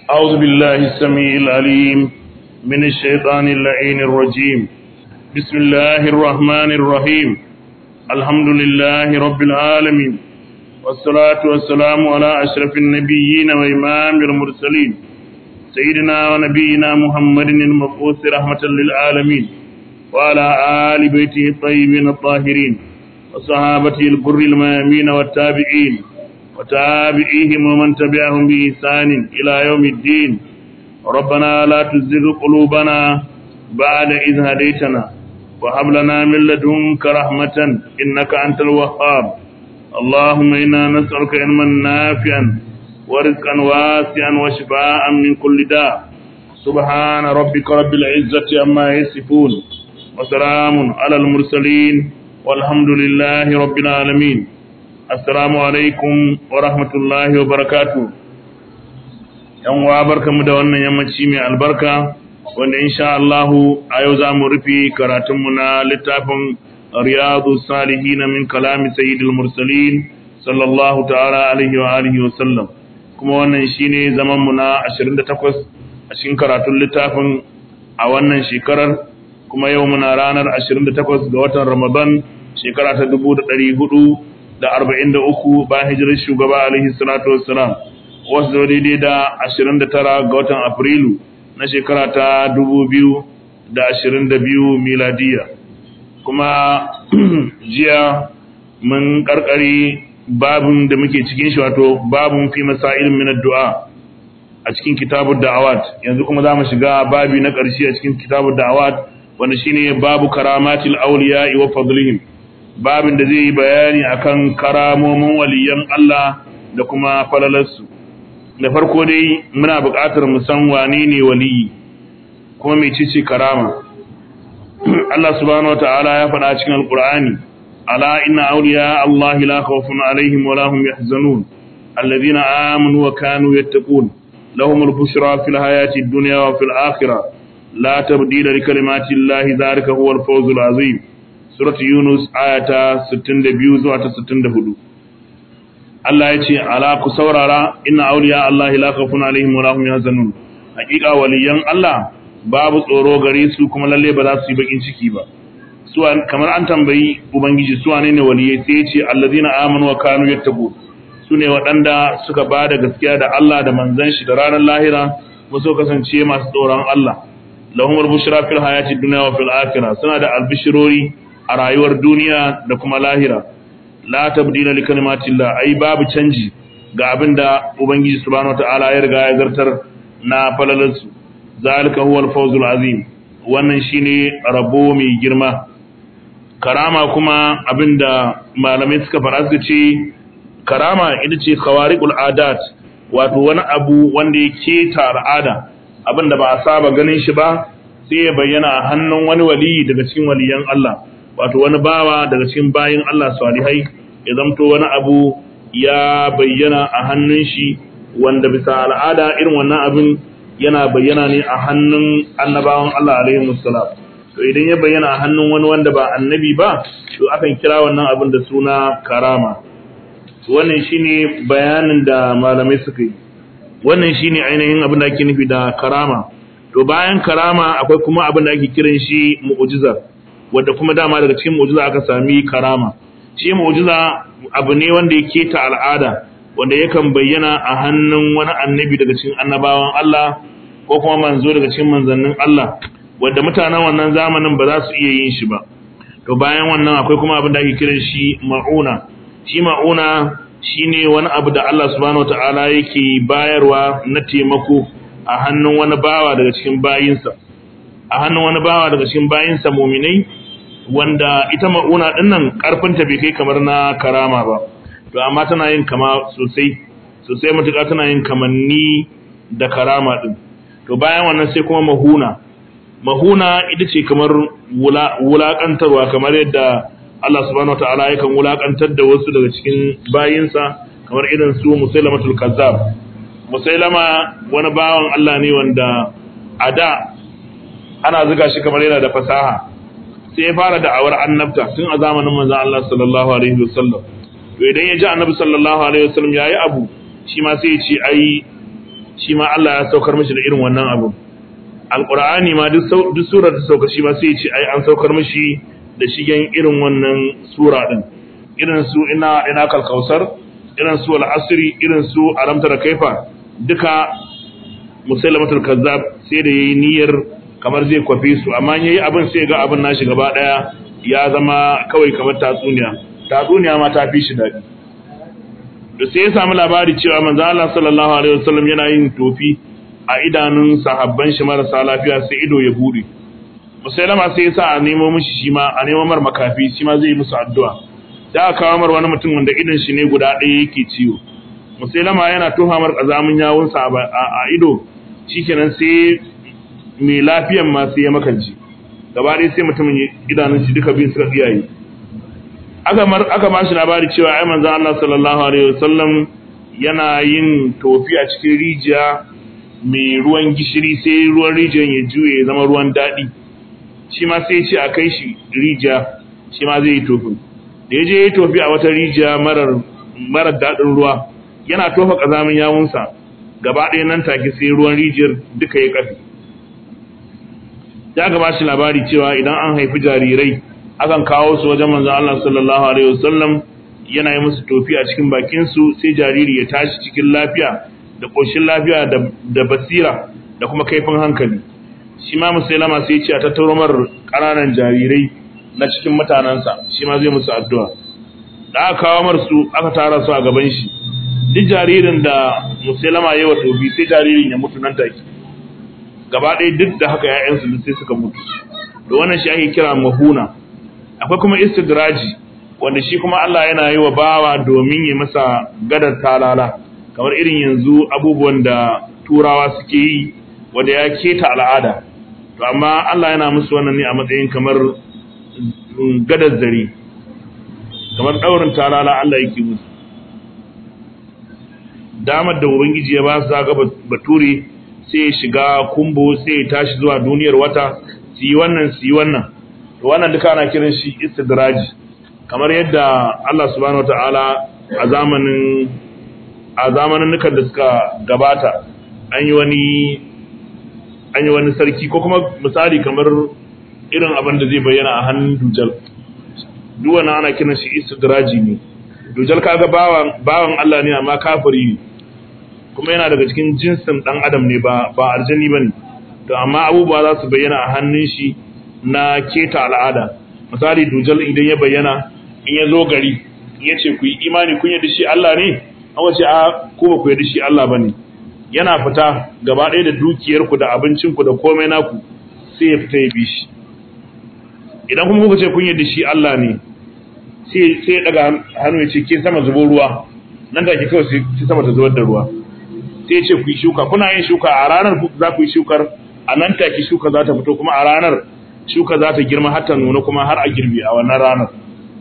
أعوذ بالله السميع العليم من الشيطان اللعين الرجيم بسم الله الرحمن الرحيم الحمد لله رب العالمين والصلاة والسلام على أشرف النبيين وإمام المرسلين سيدنا ونبينا محمد المبعوث رحمة للعالمين وعلى آل بيته الطيبين الطاهرين وصحابته البر الميامين والتابعين وتابعيهم ومن تبعهم بإحسان إلى يوم الدين ربنا لا تزغ قلوبنا بعد إذ هديتنا وهب لنا من لدنك رحمة إنك أنت الوهاب اللهم إنا نسألك علما نافعا ورزقا واسعا وشفاء من كل داء سبحان ربك رب العزة عما يصفون وسلام على المرسلين والحمد لله رب العالمين assalamu alaikum wa rahmatullahi wa barakatu yan wa barkamu da wannan yammaci mai albarka wanda insha Allah a yau za mu rufe karatunmu na littafin riyadu salihin min kalami sayyidil mursalin sallallahu ta'ala alaihi wa alihi wa sallam kuma wannan shine zaman mu na 28 a cikin karatun littafin a wannan shekarar kuma yau muna ranar 28 ga watan Ramadan shekara ta 1400 da arba'in da uku bayan hijirar shugaba alaihi salatu wassalam wasu zo daidai da ashirin da tara ga watan afrilu na shekara ta dubu biyu da ashirin da biyu miladiya kuma jiya mun karkare babin da muke cikin shi wato babin fi masailin min addu'a a cikin kitabud da'awat yanzu kuma za mu shiga babi na ƙarshe a cikin kitabud da'awat wanda shine babu karamatil awliya wa fadlihim babin da zai yi bayani akan karamomin waliyan Allah da kuma falalarsu da farko dai muna buƙatar mu san wane ne waliyi kuma mecece karama Allah subhanahu wataala ya faɗa cikin alqur'ani ala inna awliya Allah la khawfun alaihim wa lahum yahzanun alladhina amanu wa kanu yattaqun lahum al-bushra fil hayati ad-dunya wa fil akhirah la tabdila li kalimati Allah dhalika huwa al-fawzul azim suratu Yunus ayata 62 zuwa ta 64 Allah ya ce ala ku saurara inna awliya Allah la khawfun alaihim wa lahum yahzanun hakika waliyan Allah babu tsoro gare su kuma lalle ba za su yi bakin ciki ba su kamar an tambayi ubangiji su wane ne waliyai sai ya ce allazina amanu wa kanu yattaqu su ne waɗanda suka ba da gaskiya da Allah da manzon shi da ranar lahira kuma su kasance masu tsoron Allah lahumul bushra fil hayati dunya wa fil akhirah suna da albishirori a rayuwar duniya da kuma lahira la tabdila li kalimatillah ai babu canji ga abinda ubangiji subhanahu wataala ya riga ya zartar na falalansu zalika huwal fawzul azim wannan shine rabo mai girma karama kuma abinda malamai suka fara suka ce karama ita ce khawariqul adat wato wani abu wanda ya keta al'ada abinda ba a saba ganin shi ba sai ya bayyana a hannun wani wali daga cikin waliyan Allah wato wani bawa daga cikin bayin Allah salihai ya zamto wani abu ya bayyana a hannun shi wanda bisa al'ada irin wannan abin yana bayyana ne a hannun annabawan Allah alaihi musallam to idan ya bayyana a hannun wani wanda ba annabi ba to akan kira wannan abin da suna karama wannan shine bayanin da malamai suka yi wannan shine ainihin abin da ake nufi da karama to bayan karama akwai kuma abin da ake kiran shi mu'jiza wadda kuma dama daga cikin mu'jiza aka sami karama shi mu'jiza abu ne wanda yake ta al'ada wanda yakan bayyana a hannun wani annabi daga cikin annabawan Allah ko kuma manzo daga cikin manzannin Allah wanda mutanen wannan zamanin ba za su iya yin shi ba to bayan wannan akwai kuma abin da ake kiran shi ma'una shi ma'una shine wani abu da Allah subhanahu wataala yake bayarwa na taimako a hannun wani bawa daga cikin bayinsa a hannun wani bawa daga cikin bayinsa muminai wanda ita ma'una dinnan karfinta bai kai kamar na karama ba to amma tana yin kama sosai sosai matuƙa tana yin kamanni da karama din to bayan wannan sai kuma mahuna mahuna ita ce kamar wulaƙantarwa kamar yadda Allah subhanahu wataala yakan wulaƙantar da wasu daga cikin bayinsa kamar irin su musailamatul kazzab musailama wani bawan Allah ne wanda a da ana zuga shi kamar yana da fasaha sai ya fara da'awar annabta tun a zamanin manzon Allah sallallahu alaihi wasallam to idan ya ji annabi sallallahu alaihi wasallam yayi abu shi ma sai ya ce ai shi ma Allah ya saukar mishi da irin wannan abu alqur'ani ma duk duk surar da sauka shi ma sai ya ce ai an saukar mishi da shigen irin wannan sura din irin su ina ina kalkausar irin su al-asri irin su alamtar kaifa duka musailamatul kazzab sai da yayi niyyar kamar zai kwafe su amma yayi abin sai ga abin nashi gaba daya ya zama kawai kamar tatsuniya tatsuniya ma ta fi shi dadi da sai ya samu labari cewa manzo Allah sallallahu alaihi wasallam yana yin tofi a idanun sahabban shi marasa lafiya sai ido ya bude musailama sai ya sa a nemo mishi shi ma a nemo mar makafi shi ma zai yi musu addu'a da aka kawo mar wani mutum wanda idan shi ne guda ɗaya yake ciwo musailama yana tuha mar kazamin yawunsa a ido shikenan sai mai lafiyan ma sai ya makanci gaba ɗaya sai mutumin idanun shi duka biyu suka tsiyaye aka mar aka ba shi labari cewa ai manzon Allah sallallahu alaihi wasallam yana yin tofi a cikin rijiya mai ruwan gishiri sai ruwan rijiyar ya juye ya zama ruwan daɗi shi ma sai ce a kai shi rijiya shi ma zai yi tofin da ya je ya yi tofi a wata rijiya marar marar daɗin ruwa yana tofa ƙazamin yawunsa gaba ɗaya nan take sai ruwan rijiyar duka ya ƙafi ya gaba shi labari cewa idan an haifi jarirai akan kawo su wajen manzon Allah sallallahu alaihi wasallam yana yi musu tofi a cikin bakin su sai jariri ya tashi cikin lafiya da koshin lafiya da basira da kuma kaifin hankali shi ma musailama sai ya ce a tattaro mar ƙananan jarirai na cikin mutanensa shi ma zai musu addu'a da aka kawo mar su aka tara su a gaban shi duk jaririn da musailama ya yi wa tofi sai jaririn ya mutu nan take gaba ɗaya duk da haka ‘ya'yansu sai suka mutu da wannan shi ake kira mahuna akwai kuma istidraji wanda shi kuma Allah yana yi wa bawa domin ya masa gadar talala kamar irin yanzu abubuwan da turawa suke yi wanda ya keta al'ada to amma Allah yana musu wannan ne a matsayin kamar gadar zare kamar ɗaurin talala Allah yake musu damar da ubangiji ya ba su zaga bature sai ya shiga kumbo sai ya tashi zuwa duniyar wata su yi wannan su yi wannan to wannan duka ana kiran shi istidraji kamar yadda Allah subhanahu wataala a zamanin a zamanin nukan da suka gabata an yi wani an yi wani sarki ko kuma misali kamar irin abin da zai bayyana a hannun dujal duk wannan ana kiran shi istidraji ne dujal kaga bawan bawan Allah ne amma kafiri ne kuma yana daga cikin jinsin dan adam ne ba ba aljani bane to amma abubuwa za su bayyana a hannun shi na keta al'ada misali dujal idan ya bayyana in ya zo gari in ya ce ku yi imani kun yadda shi Allah ne an wace a ko ba ku yadda shi Allah bane yana fita gaba ɗaya da dukiyar ku da abincin ku da komai naku sai ya fita ya bi shi idan kuma kuka ce kun yadda shi Allah ne sai sai ya daga hannu ya ce ke sama zubo ruwa nan da ke kawai sai sama ta zubar da ruwa sai ce ku yi shuka kuna yin shuka a ranar za ku yi shukar a nan take shuka za ta fito kuma a ranar shuka za ta girma har ta nuna kuma har a girbi a wannan ranar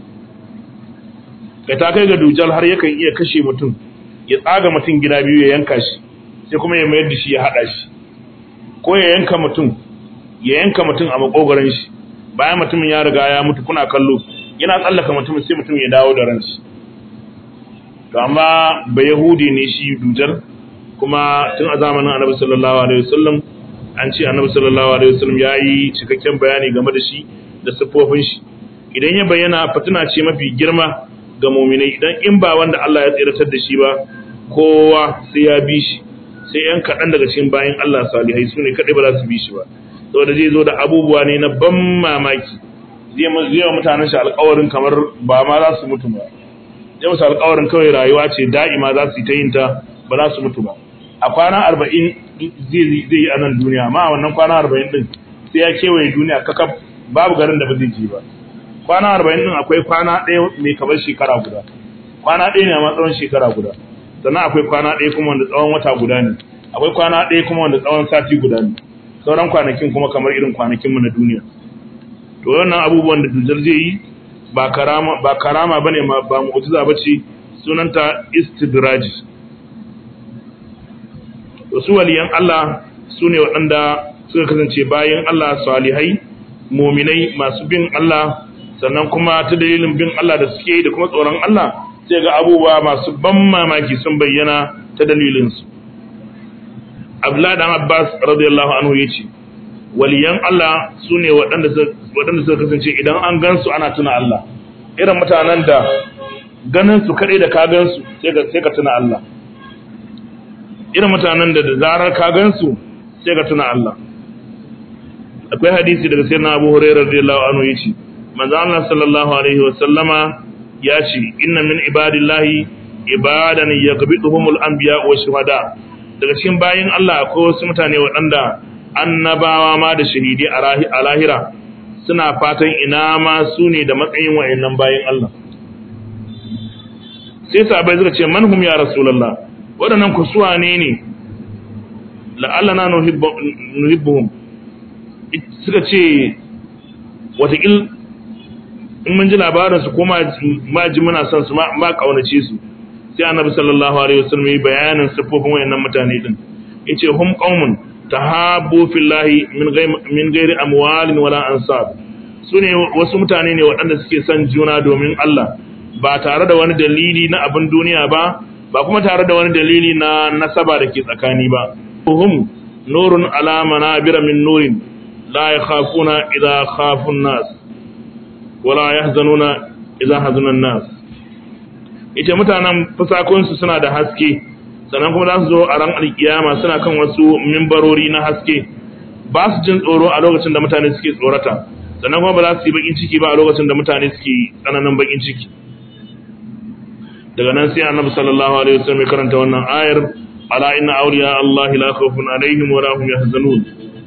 kai ta kai ga dujal har yakan iya kashe mutum ya tsaga mutum gida biyu ya yanka shi sai kuma ya mayar da shi ya haɗa shi ko ya yanka mutum ya yanka mutum a makogoron shi bayan mutumin ya riga ya mutu kuna kallo yana tsallaka mutumin sai mutum ya dawo da ranshi to amma ba yahudi ne shi dujal kuma tun a zamanin annabi sallallahu alaihi wasallam an ce annabi sallallahu alaihi wasallam ya yi cikakken bayani game da shi da siffofin shi idan ya bayyana fitina ce mafi girma ga muminai idan in ba wanda Allah ya tsiratar da shi ba kowa sai ya bi shi sai yan kaɗan daga cikin bayan Allah salihai su ne kaɗai ba za su bi shi ba saboda zai zo da abubuwa ne na ban mamaki zai wa mutanen shi alƙawarin kamar ba ma za su mutu ba zai musu alƙawarin kawai rayuwa ce da'ima za su yi ta yin ta ba za su mutu ba a kwana arba'in zai yi a nan duniya amma a wannan kwana arba'in din sai ya kewaye duniya kakaf babu garin da ba zai je ba kwana arba'in din akwai kwana ɗaya mai kamar shekara guda kwana ɗaya ne amma tsawon shekara guda sannan akwai kwana ɗaya kuma wanda tsawon wata guda ne akwai kwana ɗaya kuma wanda tsawon sati guda ne sauran kwanakin kuma kamar irin kwanakinmu na duniya to wannan abubuwan da dujal zai yi ba karama ba karama bane ba mu'jiza bace sunanta istidraji to su waliyan Allah su ne waɗanda suka kasance bayan Allah salihai muminai masu bin Allah sannan kuma ta dalilin bin Allah da suke da kuma tsoron Allah sai ga abubuwa masu ban mamaki sun bayyana ta dalilinsu Abdullah dan Abbas radiyallahu anhu yace waliyan Allah sune waɗanda waɗanda suka kasance idan an gansu ana tuna Allah irin mutanen da ganin su kadai da ka gansu sai ka sai ka tuna Allah irin mutanen da da zarar ka gansu sai ka tuna Allah akwai hadisi daga sayyidina Abu Hurairah radiyallahu anhu yace manzo Allah sallallahu alaihi wa sallama yace inna min ibadillahi ibadan yaqbiduhumul anbiya wa shuhada daga cikin bayin Allah akwai wasu mutane waɗanda annabawa ma da shahidi a lahira suna fatan ina ma su ne da matsayin wayannan bayin Allah sai sahabbai suka ce manhum ya rasulullah waɗannan kusuwa ne ne la'allana nuhibbuhum suka ce watakil in mun ji labarinsu ko ma ji muna son su ma kaunace su sai annabi sallallahu alaihi wasallam yi bayanin siffofin wayannan mutane din yace hum qaumun tahabbu fillahi min ghayri min ghairi amwalin wala ansab sune wasu mutane ne waɗanda suke son juna domin Allah ba tare da wani dalili na abin duniya ba ba kuma tare da wani dalili na nasaba da ke tsakani ba hum nurun ala manabira min nurin la yakhafuna idha khafu an-nas wala yahzanuna idha hazana an-nas ita mutanen fusakunsu suna da haske sannan kuma za su zo a ran alkiyama suna kan wasu mimbarori na haske ba su jin tsoro a lokacin da mutane suke tsorata sannan kuma ba za su yi bakin ciki ba a lokacin da mutane suke tsananin bakin ciki daga nan sai annabi sallallahu alaihi wasallam ya karanta wannan ayar ala inna awliya Allah la khawfun alaihim wa la hum yahzanun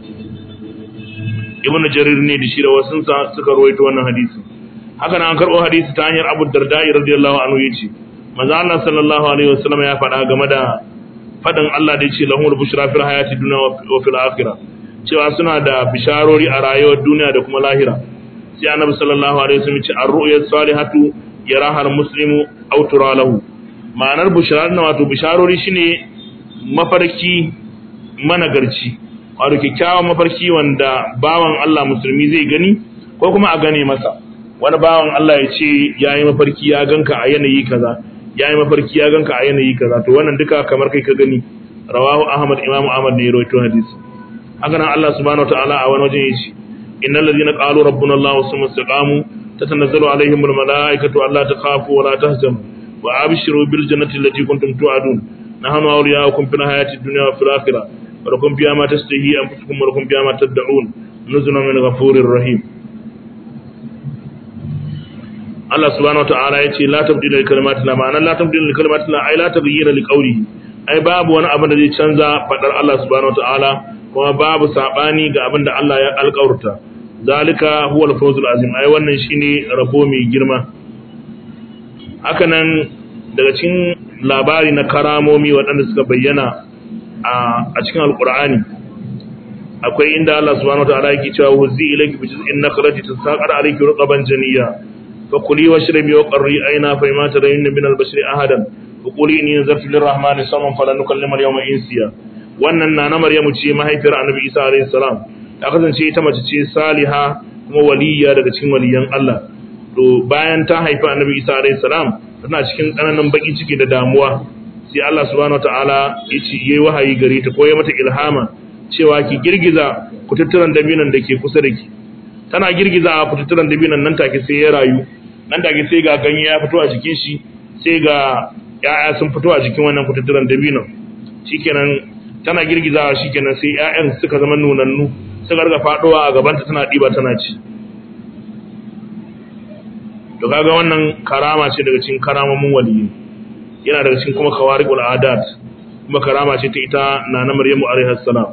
ibnu jarir ne da shi da wasun sa suka rawaito wannan hadisi haka nan an karbo hadisi ta hanyar Abu Darda radiyallahu anhu yace manzo Allah sallallahu alaihi wasallam ya faɗa game da faɗin Allah da yace lahumul bushra fil hayati dunya wa fil akhirah cewa suna da bisharori a rayuwar duniya da kuma lahira sai annabi sallallahu alaihi wasallam ya ce ar-ru'ya salihatu yaraha al-muslimu aw tura lahu ma'anar bushrar na wato bisharori shine mafarki managarci wato kyakkyawan mafarki wanda bawan Allah musulmi zai gani ko kuma a gane masa wani bawan Allah ya ce yayi mafarki ya ganka a yanayi kaza yayi mafarki ya ganka a yanayi kaza to wannan duka kamar kai ka gani rawahu ahmad imamu ahmad ne ya rawaito hadisi haka nan Allah subhanahu wataala a wani wajen yace innal ladina qalu rabbuna Allah summa istaqamu tatanazzalu alaihim al malaikatu alla takhafu wa la tahzanu wa abshiru bil jannati allati kuntum tu'adun nahnu awliya'ukum fil hayati dunya wa fil akhirah wa lakum fiha ma tashtahi anfusukum wa lakum fiha ma tad'un nuzulan min ghafurir rahim Allah subhanahu wataala yace la tabdila li kalimatillah ma'ana la tabdila li kalimatillah ay la tabdila li qawlihi ai babu wani abu da zai canza fadar Allah subhanahu wataala kuma babu sabani ga abin da Allah ya alƙawarta zalika huwa al-fawzul azim ai wannan shine rabo mai girma hakanan daga cikin labari na karamomi waɗanda suka bayyana a cikin alqur'ani akwai inda Allah subhanahu wataala yake cewa huzi ilayki bi juz'in nakhlati tasaqar alayki raqaban janiyya fakuli washrabi wa qarri ayna fa ma tarayna min al-bashri ahadan fakuli inni nazartu lir-rahmani saman falan nukallima al-yawma insiya wannan na na Maryamu ce mahaifiyar Annabi Isa alayhi salam ta kasance ita mace ce saliha kuma waliya daga cikin waliyan Allah to bayan ta haifi Annabi Isa alayhi salam tana cikin tsananin baki ciki da damuwa sai Allah subhanahu wataala ya ce yayi wahayi gare ta ko ya mata ilhama cewa ki girgiza kututturan dabinan da ke kusa da ki tana girgiza kututturan dabinan nan take sai ya rayu nan take sai ga ganye ya fito a jikin shi sai ga ya'ya sun fito a jikin wannan kututturan dabinan shikenan tana girgizawa shikenan sai ƴaƴan suka zama nunannu suka riga fadowa a gabanta tana diba tana ci to kaga wannan karama ce daga cikin karamomin waliyi yana daga cikin kuma khawariqul adat kuma karama ce ta ita nana maryamu alaiha salam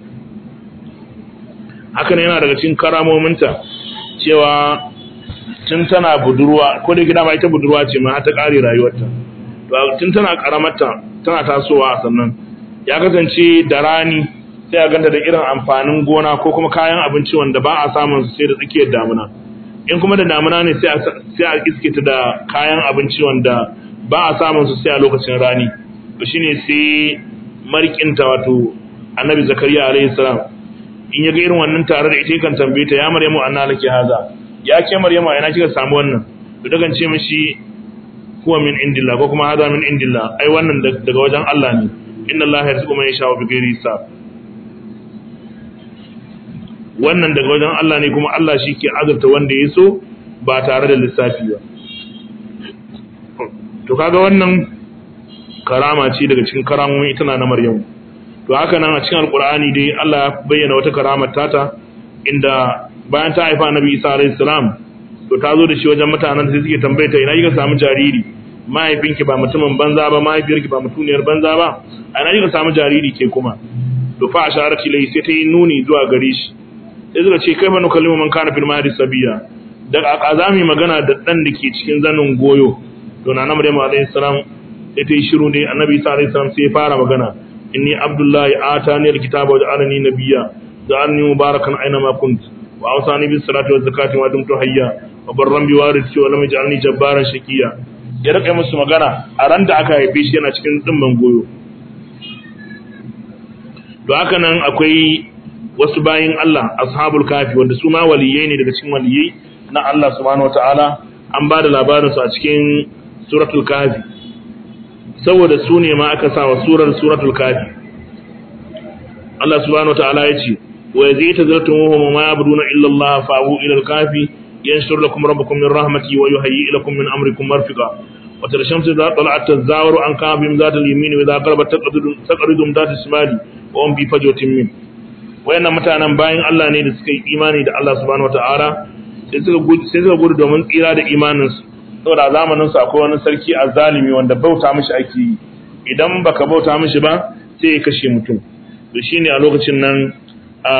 hakan yana daga cikin karamominta cewa tun tana budurwa ko da gida ma ita budurwa ce ma har ta kare rayuwarta to tun tana karamarta tana tasowa sannan ya kasance da rani sai a ganta da irin amfanin gona ko kuma kayan abinci wanda ba a samun su sai da tsakiyar damuna in kuma da damuna ne sai a iske ta da kayan abinci wanda ba a samun su sai a lokacin rani to shine sai marikinta wato annabi zakariya alaihi salam in ya ga irin wannan tare da ita kan tambaye ta ya maryamu anna laki haza ya ke maryamu ina kika samu wannan to dagan ce mishi huwa min indillah ko kuma haza min indillah ai wannan daga wajen Allah ne inna Allah yarzuqu man yasha'u bighairi hisab wannan daga wajen Allah ne kuma Allah shi ke azurta wanda ya so ba tare da lissafi ba to kaga wannan karama ce daga cikin karamomin ita na Maryam to haka nan a cikin alkur'ani dai Allah ya bayyana wata karamar tata inda bayan ta haifa Annabi Isa alayhi salam to ta zo da shi wajen mutanen da suke tambaye ta ina kika samu jariri mahaifinki ba mutumin banza ba mahaifiyarki ba mutuniyar banza ba a ina kika samu jariri ke kuma to fa asharati lai sai ta yi nuni zuwa gare shi sai suka ce kai fa nukallimu man kana fil mahdi sabiya da azami magana da dan da ke cikin zanin goyo to na Maryam alayhi salam sai ta yi shiru ne Annabi Isa alayhi salam sai ya fara magana inni abdullahi atani alkitaba wa ja'alani nabiyya ja'alni mubarakan aina ma kunt wa awsani bis salati waz zakati wa dumtu hayya wa barran bi warithati wa lam yaj'alni jabbaran shaqiya ya rika musu magana a ran da aka haife shi yana cikin dimman goyo to haka nan akwai wasu bayin Allah ashabul kafi wanda su ma waliyai ne daga cikin waliyai na Allah subhanahu wataala an ba da labarin su a cikin suratul kafi saboda su ne ma aka sa wa surar suratul kafi Allah subhanahu wataala ya ce wa yazita zartumuhum ma yabuduna illa Allah fa'u ila al-kafi yanshur lakum rabbukum min rahmati wa yuhayyi lakum min amrikum marfiqa wa tara shamsu idha tala'at tazawaru an kafim zat al-yamin wa idha qarabat taqridum zat al-shimali wa hum bi fajwatin min wayannan mutanen bayan Allah ne da suka yi imani da Allah subhanahu wataala sai suka gudu sai suka gudu domin tsira da imaninsu saboda zamanin su akwai wani sarki azzalimi wanda bauta mishi ake yi idan baka bauta mishi ba sai ya kashe mutum to shine a lokacin nan a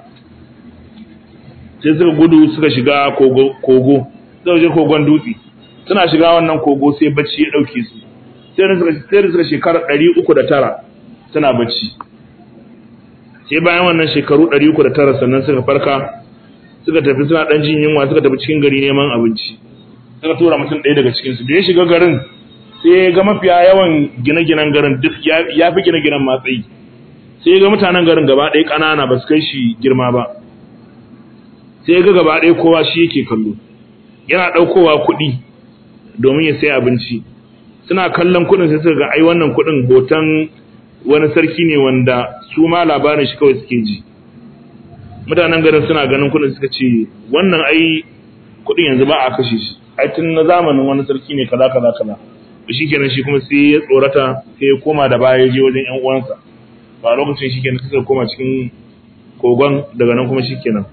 sai suka gudu suka shiga kogo kogo suka je kogon dutse suna shiga wannan kogo sai bacci ya dauke su sai da suka sai da suka shekara 309 suna bacci sai bayan wannan shekaru 309 sannan suka farka suka tafi suna dan jin yunwa suka tafi cikin gari neman abinci suka tura mutum ɗaya daga cikinsu da ya shiga garin sai ga mafiya yawan gine-ginen garin duk ya fi gine-ginen matsayi sai ga mutanen garin gaba ɗaya ƙanana ba su kai shi girma ba sai ga gaba ɗaya kowa shi yake kallo yana ɗaukowa kuɗi domin ya sai abinci suna kallon kuɗin sai suka ga ai wannan kuɗin hoton wani sarki ne wanda su ma labarin shi kawai suke ji mutanen garin suna ganin kuɗin suka ce wannan ai kuɗin yanzu ba a kashe shi ai tun na zamanin wani sarki ne kaza kaza kaza to shikenan shi kuma sai ya tsorata sai ya koma da baya je wajen ƴan uwansa ba lokacin shikenan sai koma cikin kogon daga nan kuma shikenan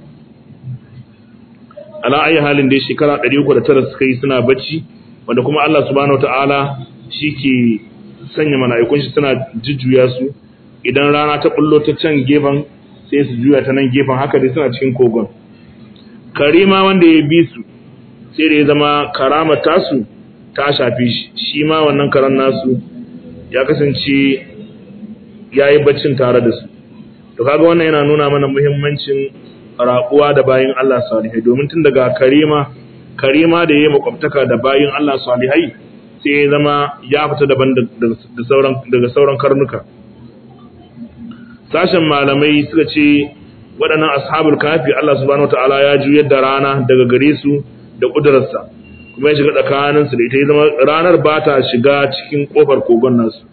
ala ayi halin dai shekara 309 suka yi suna bacci wanda kuma Allah subhanahu wataala shike sanya mala'ikun shi suna jujjuya su idan rana ta bullo ta can gefen sai su juya ta nan gefen haka dai suna cikin kogon karima wanda ya bi su sai da ya zama karama tasu ta shafi shi shi ma wannan karan nasu ya kasance ya yi baccin tare da su to kaga wannan yana nuna mana muhimmancin raƙuwa da bayin Allah salihai domin tun daga karima karima da ya yi makwabtaka da bayin Allah salihai sai ya zama ya fita daban daga sauran karnuka sashen malamai suka ce waɗannan ashabul kafi Allah subhanahu wataala ya juyar da rana daga gare su da ƙudurarsa kuma ya shiga tsakaninsu da ita ya zama ranar ba ta shiga cikin ƙofar kogon nasu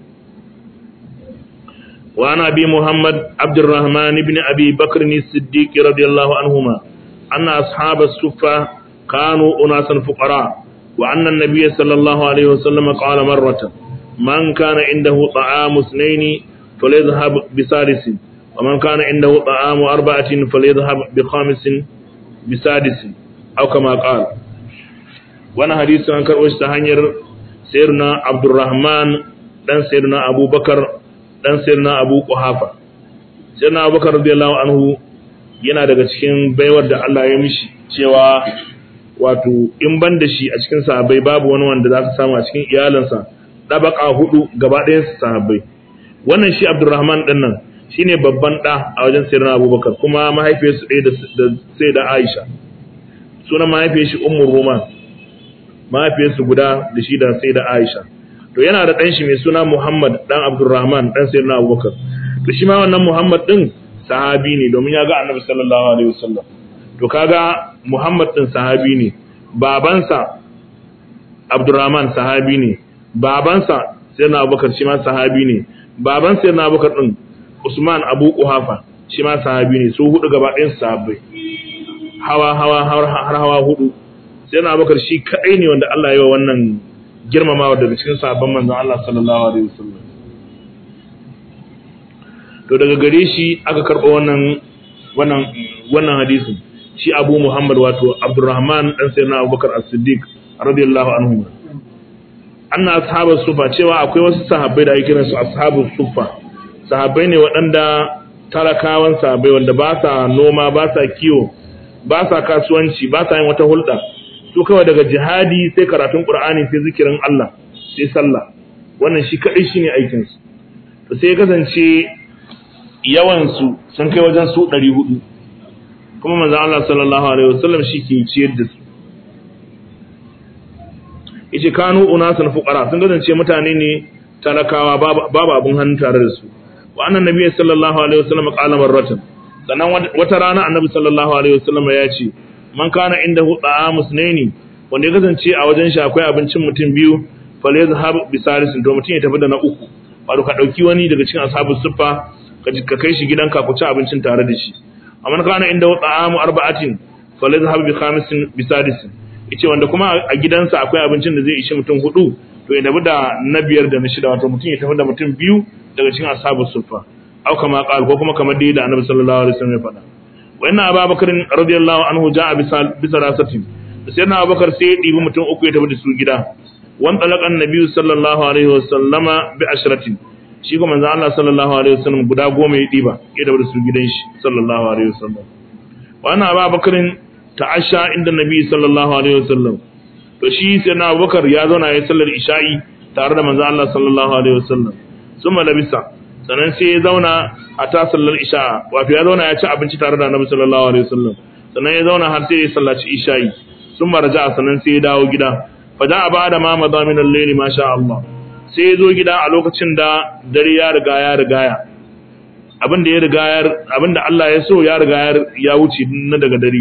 wa ana bi muhammad abdurrahman ibn abi bakr ni siddiq radiyallahu anhuma anna ashabas suffa kanu unasan fuqara wa anna an-nabiy sallallahu alaihi wasallam qala marratan man kana indahu ta'amu ithnayn falyadhhab bi salisin wa man kana indahu ta'amu arba'atin falyadhhab bi khamisin bi sadisin aw kama qala wannan hadisi an karbo shi ta hanyar sayyidina Abdurrahman dan sayyidina Abubakar dan sayyidina Abu Quhafa sayyidina Abubakar radiyallahu anhu yana daga cikin baiwar da Allah ya mishi cewa wato in ban da shi a cikin sahabbai babu wani wanda za ka samu a cikin iyalansa dabaka hudu gaba ɗayan su sahabbai wannan shi Abdurrahman din nan shine babban da a wajen sayyidina Abubakar kuma mahaifiyarsu ɗaya da sayyida Aisha sunan mahaifiyar shi Ummul Roman mahaifiyarsu guda da shi da sayyida Aisha to yana da ɗan shi mai suna Muhammad dan Abdurrahman dan sayyidina Abubakar to shi ma wannan Muhammad din sahabi ne domin ya ga Annabi sallallahu alaihi wasallam to kaga Muhammad din sahabi ne babansa Abdurrahman sahabi ne babansa sayyidina Abubakar shi ma sahabi ne baban sai na abubakar din usman abu kuhafa shi ma sahabi ne su hudu gaba ɗayan sahabbai hawa hawa har hawa hudu sai na abubakar shi kadai ne wanda Allah ya yi wa wannan girmamawa daga cikin sahabban manzon Allah sallallahu alaihi wasallam to daga gare shi aka karɓo wannan wannan wannan hadisin shi Abu Muhammad wato Abdurrahman dan sayyidina Abubakar As-Siddiq radiyallahu anhu anna ashabus sufa cewa akwai wasu sahabbai da ake kiran su ashabus sufa sahabbai ne waɗanda talakawan sahabbai wanda ba sa noma ba sa kiwo ba sa kasuwanci ba sa yin wata hulɗa su kawai daga jihadi sai karatun Qur'ani sai zikirin Allah sai sallah wannan shi kadai shine aikin su to sai ya kasance yawansu sun kai wajen su ɗari hudu kuma manzan Allah sallallahu Alaihi wasallam shi ke ciyar da su ice kanu unasan fuqara sun kasance mutane ne talakawa babu abin hannu tare da su wa annan nabi sallallahu alaihi wasallam qala marratan sannan wata rana annabi sallallahu alaihi wasallam ya ce man kana inda huda musnaini wanda ya kasance a wajen shi akwai abincin mutum biyu falyazhab bisalisin to mutum ya tafi da na uku wato ka dauki wani daga cikin ashabus suffa ka kai shi gidanka ku ci abincin tare da shi amma kana inda ta'amu arba'atin falyazhab bi khamisin bisadisin yace wanda kuma a gidansa akwai abincin da zai ishi mutum hudu to ya dabi da na biyar da na shida wato mutum ya tafi da mutum biyu daga cikin ashabus sufa au kama qal ko kuma kamar dai da annabi sallallahu alaihi wasallam ya faɗa wa inna abubakar radiyallahu anhu ja'a bi salasatin sai na abubakar sai ya dibi mutum uku ya tafi da su gida wan talaqa annabi sallallahu alaihi wasallama bi ashratin shi kuma manzo Allah sallallahu alaihi wasallam guda goma ya diba ya tafi da su gidan shi sallallahu alaihi wasallam wa anna abubakarin ta'asha inda nabi sallallahu alaihi wasallam to shi sai na Abubakar ya zauna ya sallar isha'i tare da manzo Allah sallallahu alaihi wasallam summa labisa sannan sai ya zauna a ta sallar isha'a wato ya zauna ya ci abinci tare da Annabi sallallahu alaihi wasallam sannan ya zauna har sai ya sallaci isha'i summa raja'a sannan sai ya dawo gida fa da ba'da ma madha min al-layl ma sha Allah sai ya zo gida a lokacin da dare ya riga ya rigaya abin da ya riga abin da Allah ya so ya riga ya wuce na daga dare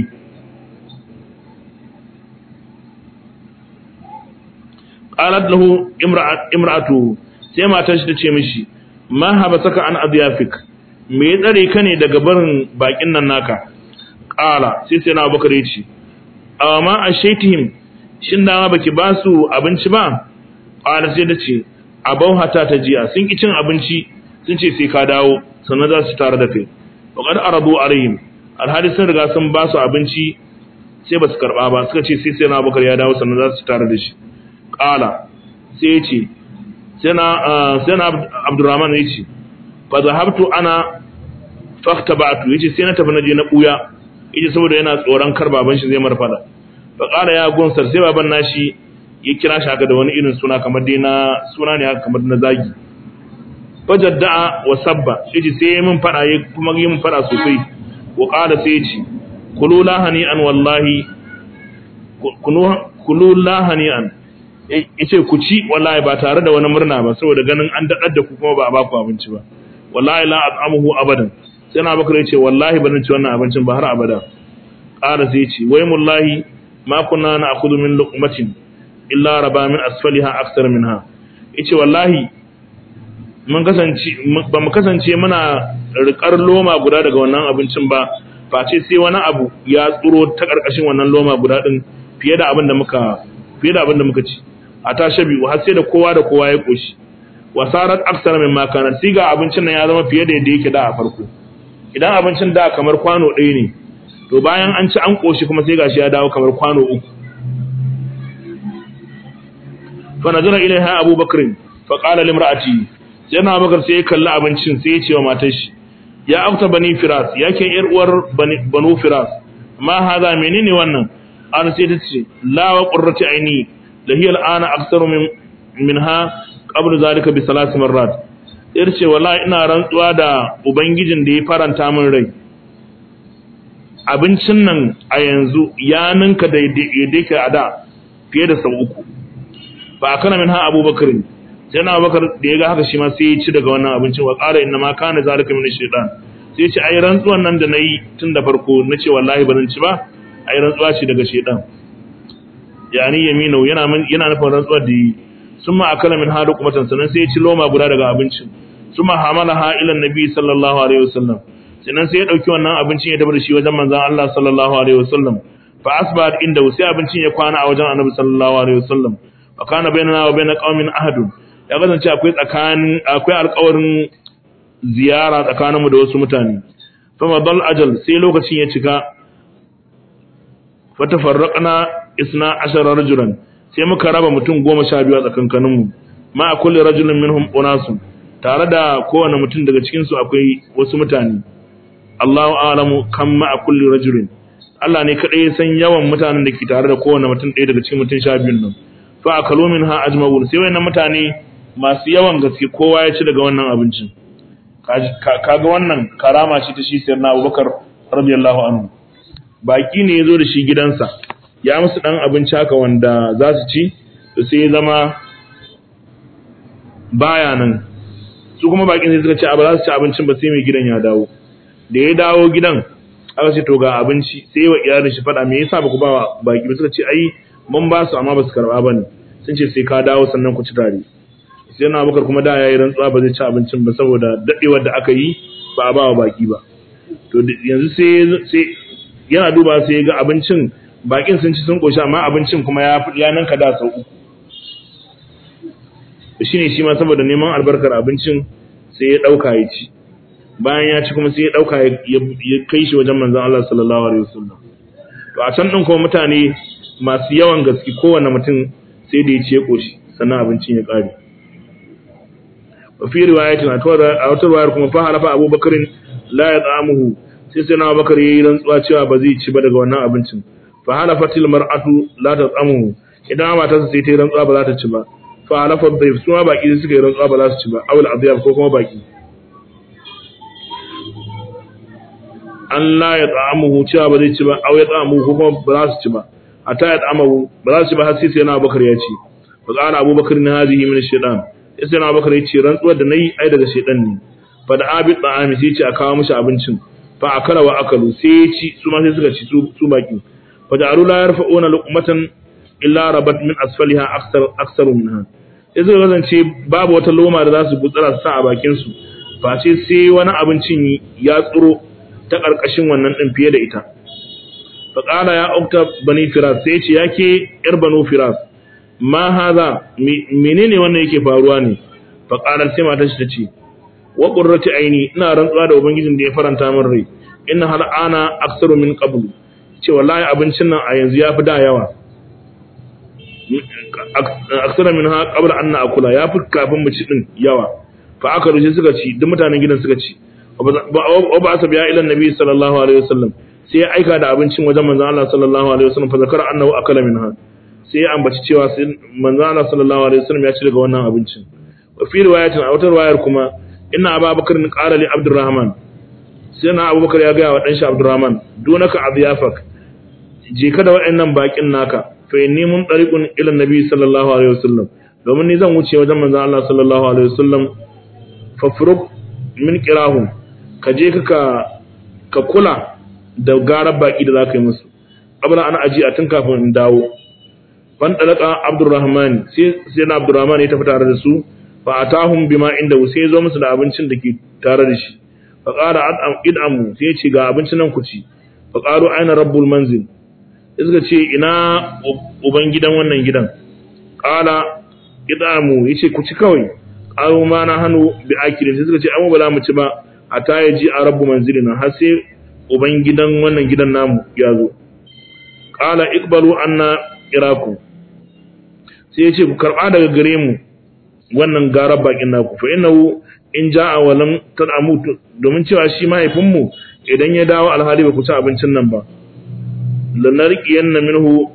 qalat lahu imra'atu sai matar shi tace mishi ma habasaka an adyafik me ya tsare ka ne daga barin bakin nan naka qala sai sai na bakare ce amma ashaitihim shin da baki ba su abinci ba qala sai tace abau hata ta jiya sun ki cin abinci sun ce sai ka dawo sannan za su tare da kai waqad aradu alaihim alhali sun riga sun ba su abinci sai ba su karba ba suka ce sai sai na bakare ya dawo sannan za su tare da shi ƙala sai ya ce sai na abdurrahman ya ce fa zahabtu ana fakta ba'atu ya ce sai na tafi na je na ɓuya ya ce saboda yana tsoron kar baban shi zai mara fada fa ƙala ya gunsar sai baban nashi ya kira shi haka da wani irin suna kamar dai na suna ne haka kamar na zagi fa jadda'a wa sabba ya ce sai ya min fada ya kuma yi min fada sosai wa ƙala sai ya ce kulu lahani an wallahi kulu lahani an yace ku ci wallahi ba tare da wani murna ba saboda ganin an dadar da ku kuma ba a ba ku abinci ba wallahi la at'amuhu abadan sai na bakar yace wallahi ba zan ci wannan abincin ba har abada qala sai yace wai mullahi ma kunna na'khudhu min luqmatin illa raba min asfaliha akthar minha yace wallahi mun kasance ba mu kasance muna rikar loma guda daga wannan abincin ba face sai wani abu ya tsuro ta karkashin wannan loma guda din fiye da abin da muka fiye da abin da muka ci a ta shabi har sai da kowa da kowa ya koshi wasarat aksara min makana sai ga abincin nan ya zama fiye da yadda yake da a farko idan abincin da kamar kwano ɗaya ne to bayan an ci an koshi kuma sai gashi ya dawo kamar kwano uku fa nazara ilaiha abubakar fa qala limra'ati sai na bakar sai ya kalli abincin sai ya ce wa matar shi ya afta bani firas yake yar uwar banu firas ma haza menene wannan an sai ta ce la wa qurrati aini da hiya al'ana aktsaru min minha qabla zalika bi salasi marrat yar ce wallahi ina rantsuwa da ubangijin da ya faranta min rai abincin nan a yanzu ya ninka da yadda ka ada fiye da sau uku ba kana minha abubakar sai na abubakar da ya ga haka shi ma sai ya ci daga wannan abincin wa qala inna ma kana zalika min shaytan sai ya ce ai rantsuwan nan da nayi tun da farko nace wallahi ba zan ci ba ai rantsuwa ce daga shedan yani yaminu yana yana nufin rantsuwa da yi sun ma akala min hadu kuma sannan sai ya ci loma guda daga abincin suma hamalaha ila nabi sallallahu alaihi wasallam sannan sai ya dauki wannan abincin ya tafi da shi wajen manzon Allah sallallahu alaihi wasallam fa asbat inda sai abincin ya kwana a wajen annabi sallallahu alaihi wasallam wa kana bainana wa bain qaumin ahadun ya kasance akwai tsakanin akwai alƙawarin ziyara tsakaninmu da wasu mutane fa madal ajal sai lokacin ya cika fa tafarraqna isna ashara rajulan sai muka raba mutum goma sha biyu a tsakankaninmu ma a kulli rajulin minhum unasun tare da kowane mutum daga cikin su akwai wasu mutane Allahu a'lamu kam ma a kulli rajulin Allah ne kadai ya san yawan mutanen da ke tare da kowane mutum ɗaya daga cikin mutum sha biyun nan fa akalu minha ajma'un sai wayannan mutane masu yawan gaske kowa ya ci daga wannan abincin kaga wannan karama ce ta shi sayyidina Abubakar radiyallahu anhu baki ne yazo da shi gidansa ya musu dan abinci haka wanda za su ci to sai ya zama baya nan su kuma bakin sai suka ce ba za su ci abincin ba sai mai gidan ya dawo da ya dawo gidan aka ce to ga abinci sai wa iyalin shi fada me yasa ba ku ba baki ba suka ce ai mun ba su amma ba su karba bane sun ce sai ka dawo sannan ku ci tare sai na bakar kuma da yayi rantsuwa ba zai ci abincin ba saboda dadewar da aka yi ba a ba wa baki ba to yanzu sai sai yana duba sai ya ga abincin bakin sun ci sun koshi amma abincin kuma ya ya nanka da sau uku shine shi ma saboda neman albarkar abincin sai ya dauka ya ci bayan ya ci kuma sai ya dauka ya kai shi wajen manzon Allah sallallahu alaihi wasallam to a can din kuma mutane masu yawan gaske kowanne mutum sai da ya ci ya koshi sannan abincin ya kare وفي رواية a wata ruwayar kuma fa halafa Abu Bakar la ya tsamuhu sai sai na Bakar yayi rantsuwa cewa ba zai ci ba daga wannan abincin fa halafatil mar'atu la ta tsamuhu idan matarsa sai ta yi rantsuwa ba za ta ci ba fa halafa dayf suma baki suka yi rantsuwa ba za su ci ba awul adiyab ko kuma baki an la ya tsamuhu cewa ba zai ci ba aw ya tsamuhu ko kuma ba za su ci ba ata ya tsamuhu ba za su ci ba har sai sai na Bakar ya ci fa qala Abu Bakar na hadhihi min ash-shaytan sai na bakar yace rantsuwar da nayi ai daga shedan ne fa da abi ta'ami sai ce a kawo mishi abincin fa akala wa akalu sai ya ci su ma sai suka ci su baki fa da arula yarfa'una luqmatan illa rabat min asfaliha aksar aksar minha sai suka kasance babu wata loma da za su gutsara su sa a bakin su fa sai sai wani abincin ya tsuro ta karkashin wannan din fiye da ita fa qala ya ukta bani firas sai ce yake yar banu firas ma haza menene wannan yake faruwa ne fa qalat sai matar shi tace wa qurrati aini ina rantsuwa da ubangijin da ya faranta min rai inna hal ana aksaru min qablu ce wallahi abincin nan a yanzu yafi da yawa aksara min ha qabla an akula yafi kafin mu ci din yawa fa aka rushe suka ci duk mutanen gidan suka ci wa ba asa biya ila nabi sallallahu alaihi wasallam sai ya aika da abincin wajen manzon Allah sallallahu alaihi wasallam fa zakara annahu akala minha sai ya ambaci cewa manzo Allah sallallahu alaihi wasallam ya ci daga wannan abincin wa fi riwayatin a wata riwayar kuma inna abubakar ni qala li abdurrahman sai na abubakar ya ga wa dan shi abdurrahman dunaka adyafak je ka da waɗannan bakin naka fa inni mun tariqun ila nabi sallallahu alaihi wasallam domin ni zan wuce wajen manzo Allah sallallahu alaihi wasallam fa furuq min qirahum ka je ka ka kula da garar baki da zaka yi musu abla ana aji a tun kafin in dawo fan dalaka abdurrahman sai sai na abdurrahman ya tafi tare da su fa atahum bima inda sai zo musu da abincin da ke tare da shi fa qala ad'am id'amu sai ya ce ga abincin nan ku ci fa qalu aina rabbul manzil suka ce ina uban gidan wannan gidan qala id'amu yace ku ci kawai qalu ma na hanu bi akilin sai suka ce amma ba za mu ci ba ata yaji a rabbu manzilina har sai uban gidan wannan gidan namu ya zo qala iqbalu anna iraku sai yace ku karba daga gare mu wannan garar bakin naku fa innahu in ja'a wa lam tad'amu domin cewa shi mahaifin mu idan ya dawo alhali ba ku ci abincin nan ba lanarqiyanna minhu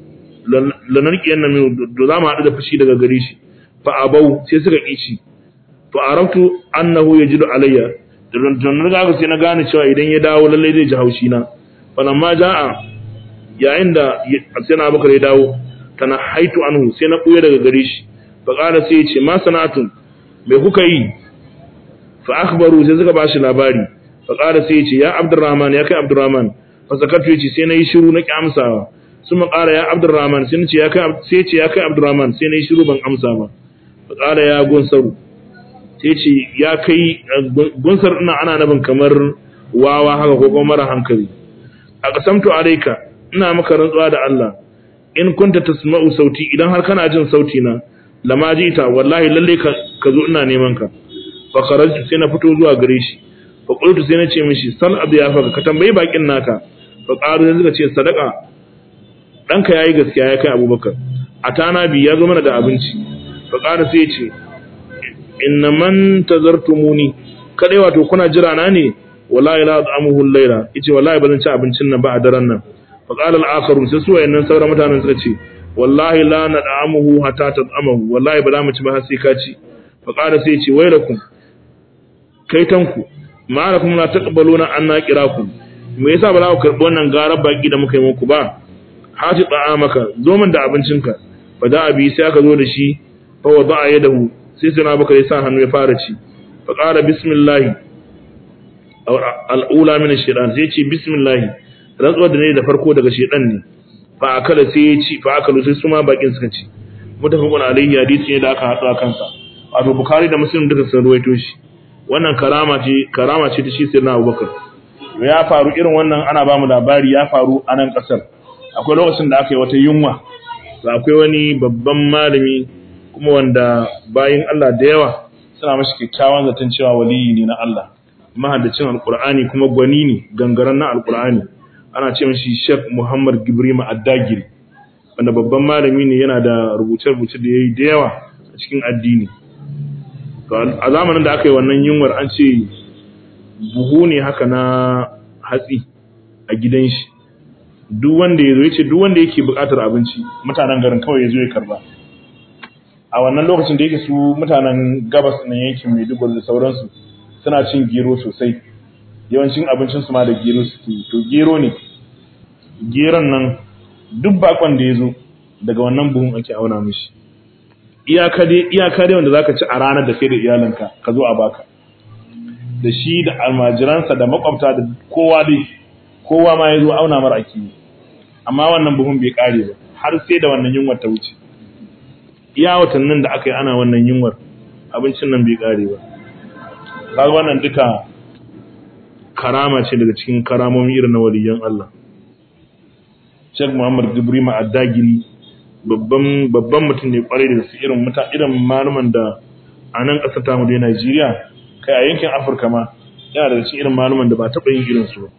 lanarqiyanna minhu do za mu haɗu da fushi daga gare shi fa abau sai suka kici fa araftu annahu yajidu alayya don riga sai na gane cewa idan ya dawo lallai zai ji haushi na fa lamma ja'a yayin da sai na bakar ya dawo tana haitu anhu sai na buya daga gare shi fa qala sai ya ce ma sanatun me kuka yi fa akhbaru sai suka bashi labari fa qala sai ya ce ya abdurrahman ya kai abdurrahman fa zakatu yace sai nayi shiru na ki amsawa sun qala ya abdurrahman sai ya ce ya kai sai ya ce ya kai abdurrahman sai nayi shiru ban amsa ba fa qala ya gunsaru sai ce ya kai gunsar ina ana nabin kamar wawa haka ko kuma mara hankali a kasamtu alayka ina maka rantsuwa da Allah in kunta tasma'u sauti idan har kana jin sauti na lama jita wallahi lalle ka ka zo ina neman ka fa kharajtu sai na fito zuwa gare shi fa qultu sai na ce mishi sal abiyafa ka tambayi bakin naka fa qaru sai suka ce sadaka danka yayi gaskiya ya kai Abubakar atana bi ya zo mana da abinci fa qaru sai ya ce inna man tazartumuni kadai wato kuna jira na ne wallahi la at'amuhu al-layla yace wallahi bazan ci abincin nan ba a daren nan fa qala al-akharu sai su wayannan sauran mutanen suka ce wallahi la nad'amuhu hatta tad'amahu wallahi ba za mu ci ba har sai ka ci fa qala sai ce wailakum kaitanku ma lakum la taqbaluna anna qirakum me yasa ba za ku karbi wannan garar baki da muka yi muku ba hati ta'amaka zo min da abincinka fa da abi sai aka zo da shi fa wada'a yadahu sai sai na baka ya sa hannu ya fara ci fa qala bismillah al'ula min ash-shaytan sai ce bismillah rantsuwar da ne da farko daga shaytan ne fa akala sai ya ci fa akalu sai su ma bakin suka ci mutafaqun alayhi hadisi ne da aka hadu a kansa wato bukhari da muslim duka sun ruwaito shi wannan karama ce karama ce ta shi sirna abubakar ya faru irin wannan ana ba mu labari ya faru a nan kasar akwai lokacin da aka yi wata yunwa akwai wani babban malami kuma wanda bayin Allah da yawa suna mashi kyakkyawan zaton cewa waliyi ne na Allah mahaddacin alkur'ani kuma gwani ne gangaren na alkur'ani ana ce mashi Sheikh Muhammad Gibrima Addagiri wanda babban malami ne yana da rubuce-rubuce da yayi da yawa a cikin addini to a zamanin da aka yi wannan yunwar an ce buhu ne haka na hatsi a gidan shi duk wanda ya zo ya ce duk wanda yake buƙatar abinci mutanen garin kawai ya zo ya karba a wannan lokacin da yake su mutanen gabas na yankin Maiduguri da sauransu suna cin gero sosai yawancin abincin su ma da gero suke to gero ne geron nan duk bakon da ya zo daga wannan buhun ake auna mishi iyaka dai iyaka dai wanda zaka ci a ranar da kai da iyalinka ka zo a baka da shi da almajiransa da makwabta da kowa dai kowa ma ya zo auna mara ake amma wannan buhun bai kare ba har sai da wannan yunwar ta wuce iya watannin da aka yi ana wannan yunwar abincin nan bai kare ba kaga wannan duka karama ce daga cikin karamomi irin na waliyan Allah Sheikh Muhammad Gibrima Addagiri babban babban mutum ne kwarai da su irin muta irin maluman da a nan kasar tamu da Najeriya kai a yankin Afirka ma yana daga cikin irin maluman da ba taɓa yin irin su ba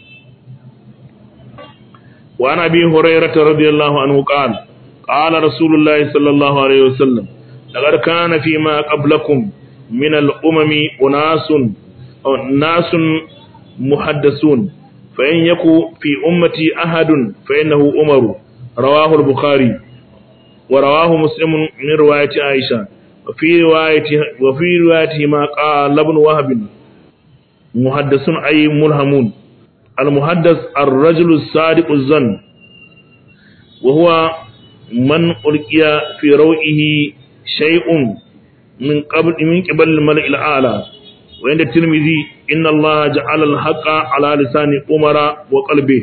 wa ana bi hurairah radiyallahu anhu qala قال رسول الله صلى الله عليه وسلم لقد كان فيما قبلكم من الأمم أناس أو ناس محدثون فإن يكو في أمتي أحد فإنه أمر رواه البخاري ورواه مسلم من رواية عائشة وفي رواية وفي روايته ما قال ابن وهب محدث أي ملهمون المحدث الرجل الصادق الظن وهو من ألقي في روئه شيء من قبل من قبل الملئ الأعلى وعند الترمذي إن الله جعل الحق على لسان عمر وقلبه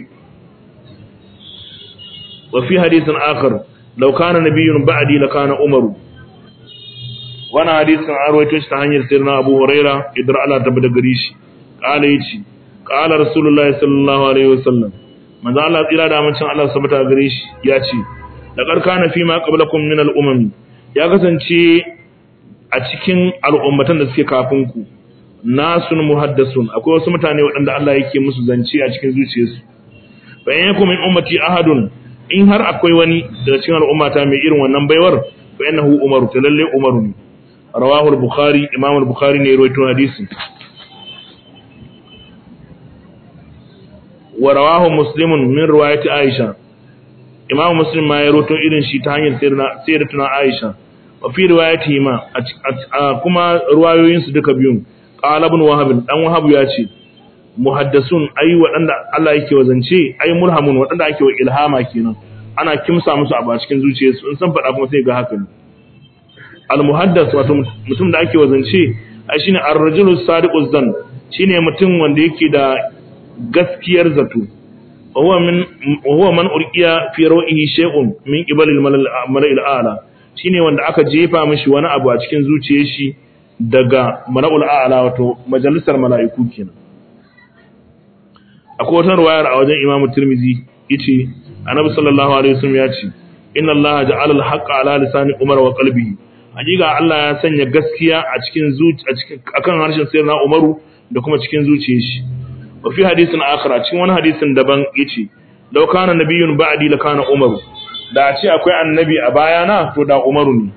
وفي حديث آخر لو كان نبي بعدي لكان عمر وانا حديث عن رويته تهانير سيدنا أبو هريرة إدرى على تبدا قريش قال يتي قال رسول الله صلى الله عليه وسلم من ذا الله إلى دامن شان الله سبتا قريش ياتي laqad kana fi ma qablakum min al-umam ya kasance a cikin al'ummatan da suke kafin ku nasun muhaddasun akwai wasu mutane waɗanda Allah yake musu zance a cikin zuciyarsu fa in yakum min ummati ahadun in har akwai wani daga cikin al'ummata mai irin wannan baiwar fa innahu umaru ta lalle umaru ne rawahu al-bukhari imam al-bukhari ne rawaito hadisi wa rawahu muslimun min riwayati aisha imam muslim ma ya roto irin shi ta hanyar sayyidatuna aisha wa fi riwayatihi ma kuma ruwayoyin su duka biyun qala ibn wahab dan wahab ya ce muhaddasun ai wadanda Allah yake wazance ai mulhamun wadanda ake wa ilhama kenan ana kimsa musu a cikin zuciyarsu in san faɗa kuma sai ga haka ne al muhaddas wato mutum da ake wazance ai shine ar-rajulu sadiquz zan shine mutum wanda yake da gaskiyar zato وهو من وهو من ألقي في روئه شيء من قبل الملأ الأعلى shine wanda aka jefa mishi wani abu a cikin zuciyar shi daga mala'ul a'la wato majalisar mala'iku kenan akwai wata ruwayar a wajen Imam Tirmidhi yace Annabi sallallahu alaihi wasallam ya ce inna Allah ja'ala al-haqqa ala lisani Umar wa qalbihi hakika Allah ya sanya gaskiya a cikin zuci a cikin akan harshen sayyidina Umaru da kuma cikin zuciyar shi wa fi hadisin akhar cikin wani hadisin daban yace law kana nabiyyun ba'di la kana Umaru da a ce akwai annabi a bayana to da Umaru ne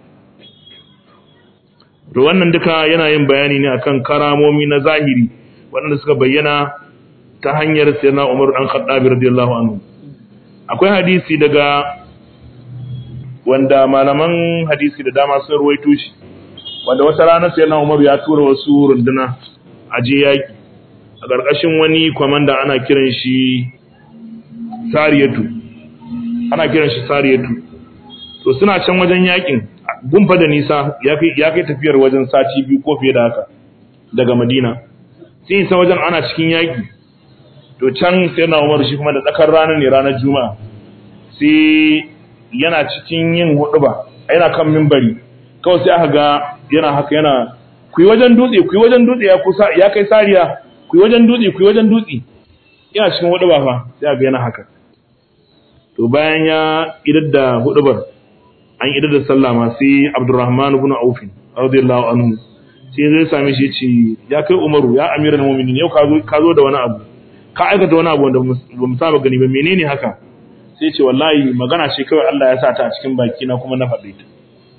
to wannan duka yana yin bayani ne akan karamomi na zahiri waɗanda suka bayyana ta hanyar sayyidina Umar dan Khattab radiyallahu anhu akwai hadisi daga wanda malaman hadisi da dama sun ruwaito shi wanda wata rana sayyidina Umar ya tura wasu runduna a je yaki a ƙarƙashin wani kwamanda ana kiran shi Sariyatu ana kiran shi Sariyatu to suna can wajen yakin gumfa da nisa ya kai tafiyar wajen sati biyu ko fiye da haka daga Madina sai isa wajen ana cikin yaki to can sai na Umar shi kuma da tsakar ranar ne ranar Juma'a sai yana cikin yin huduba yana kan mimbari kawai sai aka ga yana haka yana ku yi wajen dutse ku yi wajen dutse ya kusa ya kai sariya ku yi wajen dutse ku yi wajen dutse yana cikin huduba fa sai aka ga yana haka to bayan ya idar da hudubar an idar da sallah ma sai Abdurrahman ibn Auf radiyallahu anhu sai zai same shi ce ya kai Umaru ya amiral mu'minin yau ka zo ka zo da wani abu ka aikata wani abu wanda ba mu saba gani ba menene haka sai ce wallahi magana ce kawai Allah ya sa ta a cikin baki na kuma na faɗe ta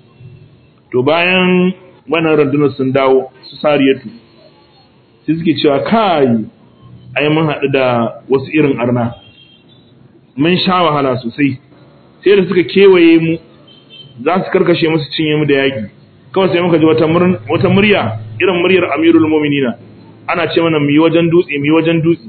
to bayan wannan rundunar sun dawo su sariyatu sai suke cewa kai ai mun haɗu da wasu irin arna mun sha wahala sosai sai da suka kewaye mu za su karkashe musu cinye mu da yaƙi kawai sai muka ji wata murya irin muryar amirul muminina ana ce mana mu yi wajen dutse mu yi wajen dutse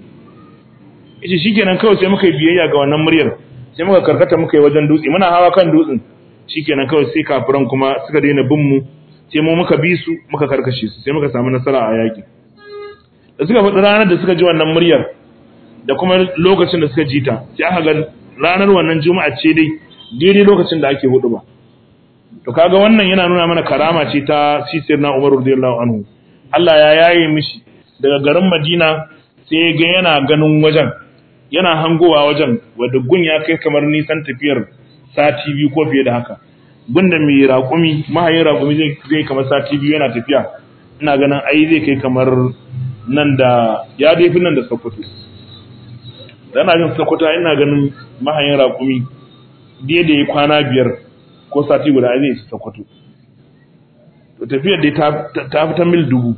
yace shikenan kawai sai muka yi biyayya ga wannan muryar sai muka karkata muka yi wajen dutse muna hawa kan dutsen shikenan kawai sai kafiran kuma suka daina bin mu sai mu muka bi su muka karkashe su sai muka samu nasara a yaƙi da suka faɗi ranar da suka ji wannan muryar da kuma lokacin da suka ji ta sai aka ga ranar wannan juma'a ce dai daidai lokacin da ake hudu ba to kaga wannan yana nuna mana karama ce ta sisir na Umar radiyallahu anhu Allah ya yaye mishi daga garin Madina sai ga yana ganin wajen yana hangowa wajen wanda gun ya kai kamar nisan tafiyar sati biyu ko fiye da haka gun da mai raƙumi mahayin raƙumi zai zai kamar sati biyu yana tafiya ina ganin ai zai kai kamar nan da ya dai fi nan da Sokoto dana jin Sokoto ina ganin mahayin raƙumi daidai kwana biyar ko sati guda zai isa Sokoto. To tafiyar dai ta fita mil dubu.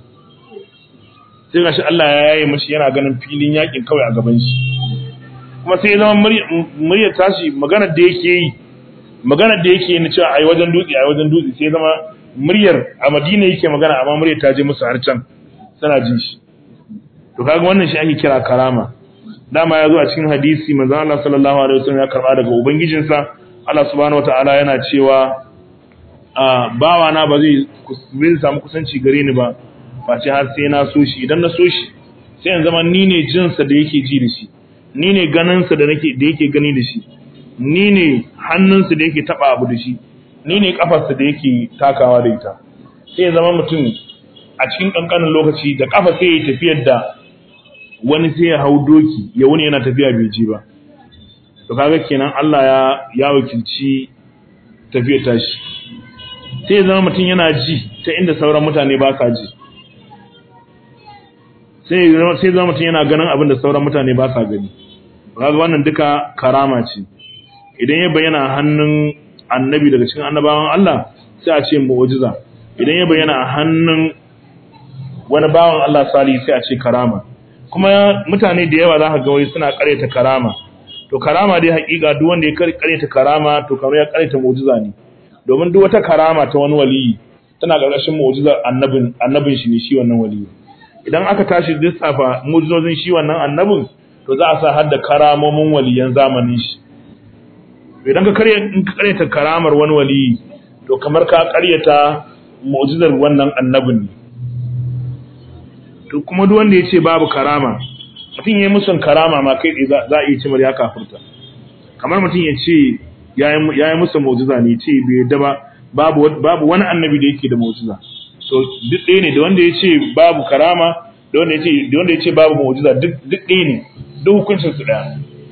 Sai gashi Allah ya yaye mashi yana ganin filin yakin kawai a gaban shi. Kuma sai zama muryar tashi maganar da yake yi maganar da yake yi na cewa ai wajen dutse ai wajen dutse sai zama muryar a Madina yake magana amma muryar ta je musu har can tana jin shi. To kaga wannan shi ake kira karama. Dama ya zo a cikin hadisi manzo Allah sallallahu alaihi wasallam ya karba daga ubangijinsa Allah subhanahu wata'ala yana cewa a bawana ba zai zai samu kusanci gare ni ba face har sai na so shi idan na so shi sai in zama ni ne jinsa da yake ji da shi ni ne ganinsa da nake da yake gani da shi ni ne hannunsa da yake taba abu da shi ni ne kafarsa da yake takawa da ita sai ya zama mutum a cikin kankanin lokaci da kafa sai ya tafiyar da wani sai ya hau doki ya wuni yana tafiya bai ji ba to kaga kenan Allah ya ya wakilci tafiyar tashi sai zama mutum yana ji ta inda sauran mutane ba sa ji sai sai zama mutum yana ganin abin da sauran mutane ba sa gani kaga wannan duka karama ce idan ya bayyana hannun annabi daga cikin annabawan Allah sai a ce mu'jiza idan ya bayyana a hannun wani bawan Allah salihi sai a ce karama kuma mutane da yawa za ka ga wai suna karyata karama to karama dai hakika duk wanda ya karyata karama to kamar ya karyata mu'jiza ne domin duk wata karama ta wani waliyi tana karkashin mu'jizar annabin annabin shi ne shi wannan waliyi idan aka tashi lissafa mu'jizozin shi wannan annabin to za a sa har da karamomin waliyan zamanin shi idan ka karya in ka karyata karamar wani waliyi to kamar ka karyata mu'jizar wannan annabin ne to kuma duk wanda ya ce babu karama mutum ya yi musun karama ma kai za a iya cimar ya kafurta kamar mutum ya ce ya yi musu mu'jiza ne ce bai yadda ba babu wani annabi da yake da mu'jiza so duk ɗaya ne da wanda ya ce babu karama da wanda ya ce da wanda ya ce babu mu'jiza duk duk ɗaya ne duk hukuncin su ɗaya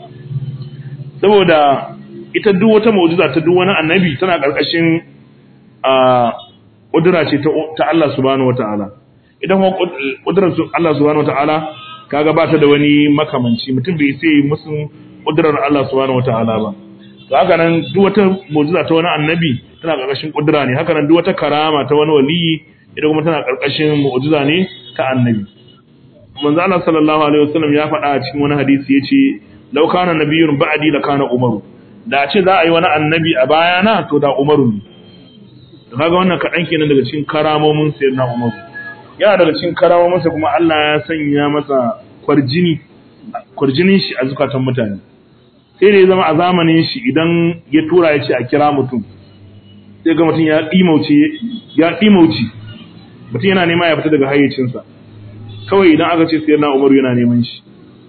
saboda ita duk wata mu'jiza ta duk wani annabi tana ƙarƙashin a ƙudura ce ta Allah subhanahu wataala idan kuma ƙudurar Allah subhanahu wataala kaga ba ta da wani makamanci mutum bai sai musu ƙudurar Allah subhanahu wataala ba to haka nan duk wata mu'jiza ta wani annabi tana ƙarƙashin ƙudura ne haka nan duk wata karama ta wani waliyi ita kuma tana ƙarƙashin mu'jiza ne ta annabi manzo Allah sallallahu alaihi wasallam ya faɗa a cikin wani hadisi yace law kana nabiyyun ba'di la kana umaru da ce za a yi wani annabi a bayana to da umaru ne to kaga wannan kaɗan kenan daga cikin karamomin sayyidina umaru yana daga cikin karamomin sa kuma Allah ya sanya masa kwarjini kwarjinin shi a zukatan mutane sai da ya zama a zamanin shi idan ya tura ya ce a kira mutum sai ga mutum ya ɗimauce ya ɗimauce mutum yana nema ya fita daga hayyacinsa kawai idan aka ce sayyidina umaru yana neman shi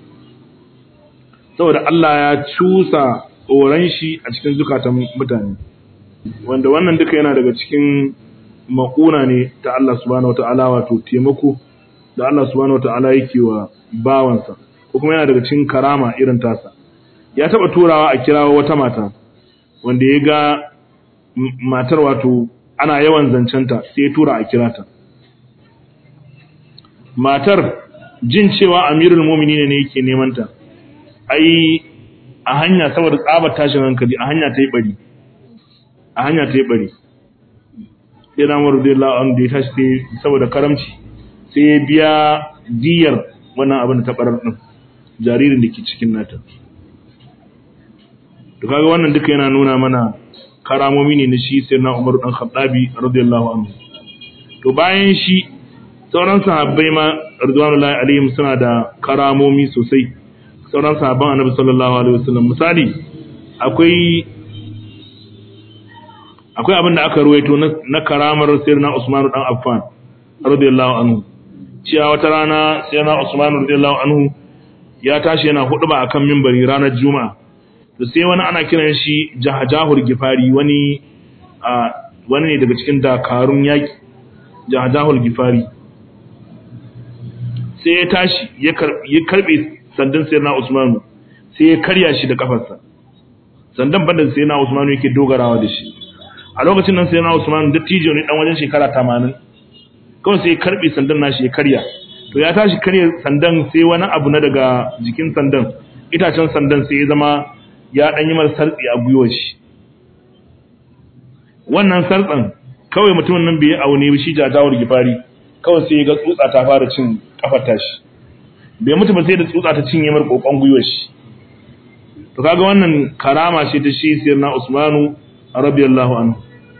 saboda Allah ya cusa tsoron shi a cikin zukatan mutane wanda wannan duka yana daga cikin makuna ne ta Allah subhanahu wataala wato taimako da Allah subhanahu wataala yake wa bawansa ko kuma yana daga cikin karama irin tasa ya taba turawa a kirawo wata mata wanda ya ga matar wato ana yawan zancenta sai ya tura a kirata matar jin cewa amirul mu'minin ne yake neman ta ai a hanya saboda tsabar tashin hankali a hanya ta yi bari a hanya ta yi bari sai na maru da la'an da ya tashi sai saboda karamci sai ya biya diyar wannan abin da ta barar din jaririn da ke cikin nata to kaga wannan duka yana nuna mana karamomi ne na shi sai na Umar dan Khattabi radiyallahu anhu to bayan shi sauran sahabbai ma radiyallahu alaihim suna da karamomi sosai sauran sahabban annabi sallallahu alaihi wasallam misali akwai akwai abin da aka ruwaito na karamar sayyidina Usman dan Affan radiyallahu anhu cewa wata rana sayyidina Usman radiyallahu anhu ya tashi yana huduba akan minbari ranar juma'a to sai wani ana kiran shi jahajahul gifari wani wani ne daga cikin dakarun yaki jahajahul gifari sai ya tashi ya karbe sandan sai na Usmanu sai ya karya shi da kafarsa sandan banda sai na Usmanu yake dogarawa da shi a lokacin nan sai na Usmanu dattijo ne dan wajen shekara 80 kawai sai ya karbe sandan nashi ya karya to ya tashi karya sandan sai wani abu na daga jikin sandan itacen sandan sai ya zama ya dan yi masa sartsi a gwiwar shi wannan sartsan kawai mutumin nan bai aune shi jajawar gifari kawai sai ya ga tsutsa ta fara cin kafar tashi bai mutu ba sai da tsutsa ta cinye mar kokon gwiwar shi to kaga wannan karama ce ta shi sirna Usmanu radiyallahu anhu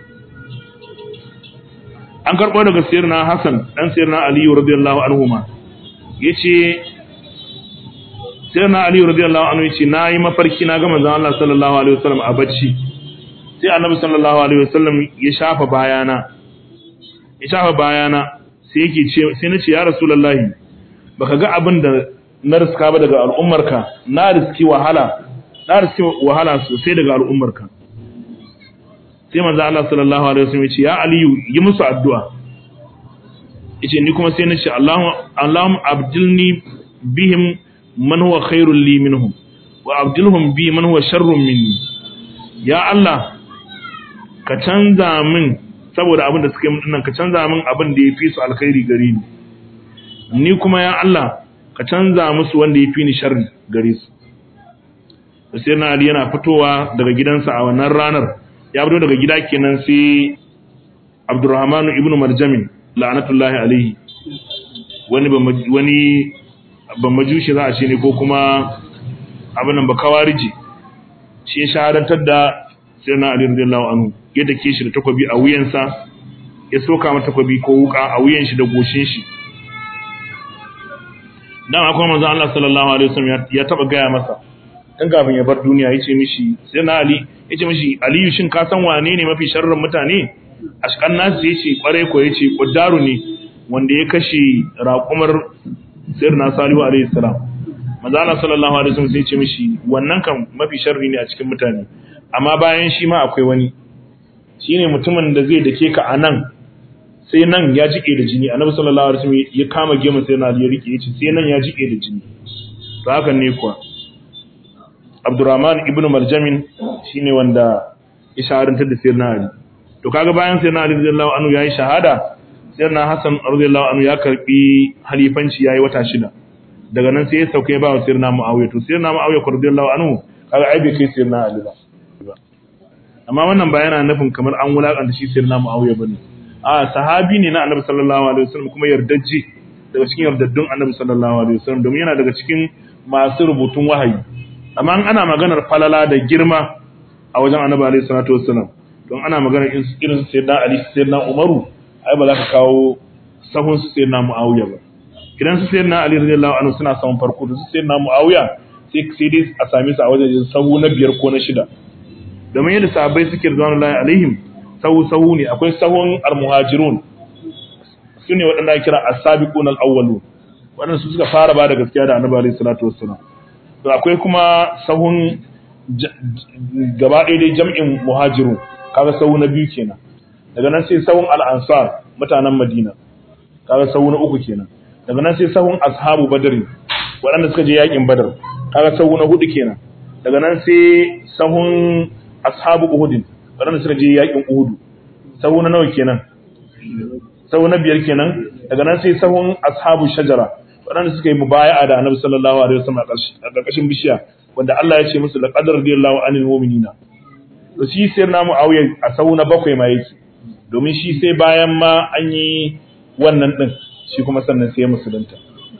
an karbo daga sirna Hassan dan sirna Ali radiyallahu anhu ma yace sirna Ali radiyallahu anhu yace nayi mafarki na ga manzon Allah sallallahu alaihi wasallam a bacci sai annabi sallallahu alaihi wasallam ya shafa bayana ya shafa bayana sai yake ce sai nace ya rasulullahi baka ga abin da na riska ba daga al'ummarka na riski wahala na riski wahala sosai daga al'ummarka sai manzo Allah sallallahu alaihi wasallam ya ce ya aliyu yi musu addu'a yace ni kuma sai na ce Allahu Allahum abdilni bihim man huwa khairul li minhum wa abdilhum bi man huwa sharrun minni ya Allah ka canza min saboda abin da suka yi nan ka canza min abin da yafi su alkhairi gare ni ni kuma ya Allah ka canza musu wanda ya fi ni sharri gare su sai na Ali yana fitowa daga gidansa a wannan ranar ya fito daga gida kenan sai Abdurrahman ibn Marjamin la'anatullahi alaihi wani wani ban majushi za a ce ne ko kuma abin nan ba kawariji shi ya shahadantar da sai na Ali radiyallahu anhu ya dake shi da takobi a wuyansa ya soka mata takobi ko wuka a wuyan shi da goshin shi dan akwai manzon Allah sallallahu alaihi wasallam ya taba gaya masa dan kafin ya bar duniya yace mishi sai na Ali yace mishi Aliyu shin ka san wane ne mafi sharrin mutane ashkan nasu yace kware ko yace Quddaru ne wanda ya kashe raƙumar Sayyidina Salihu alaihi salam manzon Allah sallallahu alaihi wasallam sai yace mishi wannan kan mafi sharri ne a cikin mutane amma bayan shi ma akwai wani shine mutumin da zai dake ka anan sai nan ya jike da jini annabi sallallahu alaihi wasallam ya kama gemun sai na ya rike yace sai nan ya jike da jini to haka ne kuwa Abdurrahman ibn Marjamin shine wanda ya shaharantar da Sayyidina Ali to kaga bayan Sayyidina Ali radiyallahu anhu yayi shahada Sayyidina Hassan radiyallahu anhu ya karbi halifanci yayi wata shida daga nan sai ya sauke ba wa Sayyidina Muawiya to Sayyidina Muawiya radiyallahu anhu kaga ai bai kai Sayyidina Ali ba amma wannan ba yana nufin kamar an wulakanta shi Sayyidina Muawiya bane a sahabi ne na Annabi sallallahu alaihi wasallam kuma yardajje daga cikin yardaddun Annabi sallallahu alaihi wasallam domin yana daga cikin masu rubutun wahayi amma ana maganar falala da girma a wajen Annabi alaihi salatu wasallam don ana maganar irin Sayyidina Ali Sayyidina Umaru ai ba za ka kawo sahun su Sayyidina Muawiya ba idan su Sayyidina Ali radiyallahu anhu suna sahun farko da su Sayyidina Muawiya sai sai dai a same su a wajen sahu na biyar ko na shida domin yadda sahabbai suke rizwanullahi alaihim sahu-sahu ne akwai sahun al-muhajirun su ne waɗanda ake kira as-sabiqun al-awwalu waɗanda su suka fara ba da gaskiya da annabi alaihi salatu wassalam to akwai kuma sahun gaba ɗaya dai jam'in muhajirun kaga sahu na biyu kenan daga nan sai sahun al-ansar mutanen madina kaga sahu na uku kenan daga nan sai sahun ashabu badri waɗanda suka je yakin badar kaga sahu na hudu kenan daga nan sai sahun ashabu uhudin waɗanda suka je yakin uhudu sahu na nawa kenan sahu na biyar kenan daga nan sai sahun ashabu shajara waɗanda suka yi mubaya'a da annabi sallallahu alaihi wasallam a ƙarƙashin bishiya wanda Allah ya ce musu laqad radiyallahu anil mu'minina to shi sai na muawiya a sahu na bakwai ma yake domin shi sai bayan ma an yi wannan din shi kuma sannan sai ya musulunta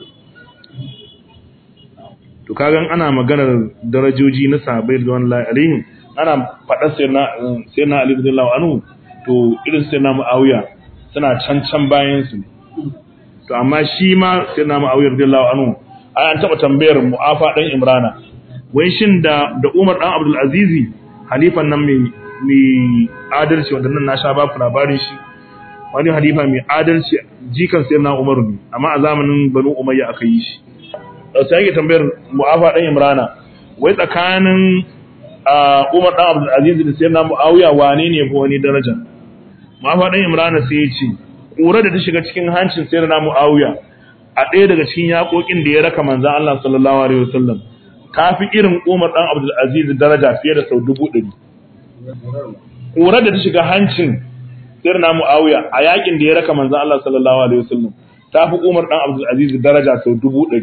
to kagan ana maganar darajoji na sahabbai da wallahi alaihim ana faɗar sai na Ali radiyallahu anhu to irin sai na Muawiya suna can can bayan su to amma shi ma sai na Muawiya radiyallahu anhu an taɓa tambayar Mu'afa dan Imrana wai shin da da Umar dan Abdul Aziz halifan nan mai mai adalci wanda nan na sha ba ku labarin shi wani halifa mai adalci jikan sai na Umar ne amma a zamanin Banu Umayya aka yi shi sai yake tambayar Mu'afa dan Imrana wai tsakanin Umar dan Abdul Aziz da Sayyidina Muawiya wane ne ko wani daraja Mu'afa dan Imran sai ya ce kura da ta shiga cikin hancin Sayyidina Muawiya a ɗaya daga cikin yakokin da ya raka manzon Allah sallallahu alaihi wasallam kafi irin Umar dan Abdul Aziz daraja fiye da sau dubu ɗari kura da ta shiga hancin Sayyidina Muawiya a yakin da ya raka manzon Allah sallallahu alaihi wasallam tafi Umar dan Abdul Aziz daraja sau dubu ɗari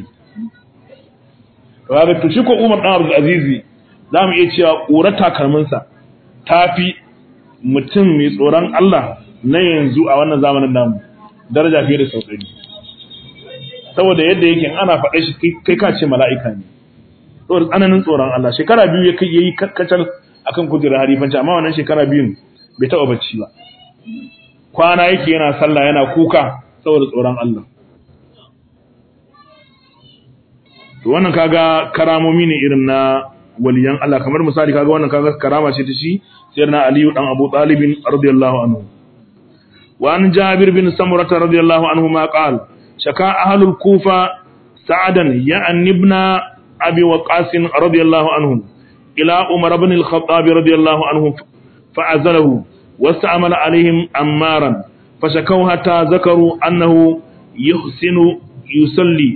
Kaga to shi ko Umar dan Abdul Aziz za mu iya cewa ƙura takalminsa ta fi mutum mai tsoron Allah na yanzu a wannan zamanin namu daraja fiye da sauƙari saboda yadda yake ana faɗa shi kai ka ce mala'ika ne saboda tsananin tsoron Allah shekara biyu ya kai yayi kacal akan kujerar harifanci amma wannan shekara biyun bai taɓa bacci ba kwana yake yana sallah yana kuka saboda tsoron Allah to wannan kaga karamomi ne irin na waliyan Allah kamar misali kaga wannan kaga karama ce ta shi sayyidina Ali dan Abu Talib radiyallahu anhu wa an Jabir bin Samurah radiyallahu anhu ma qala shaka ahlul Kufa sa'adan ya'an ibn Abi Waqqas radiyallahu anhu ila Umar ibn al-Khattab radiyallahu anhu fa'azalahu واستعمل عليهم أمارا فشكوا حتى ذكروا أنه يحسن يصلي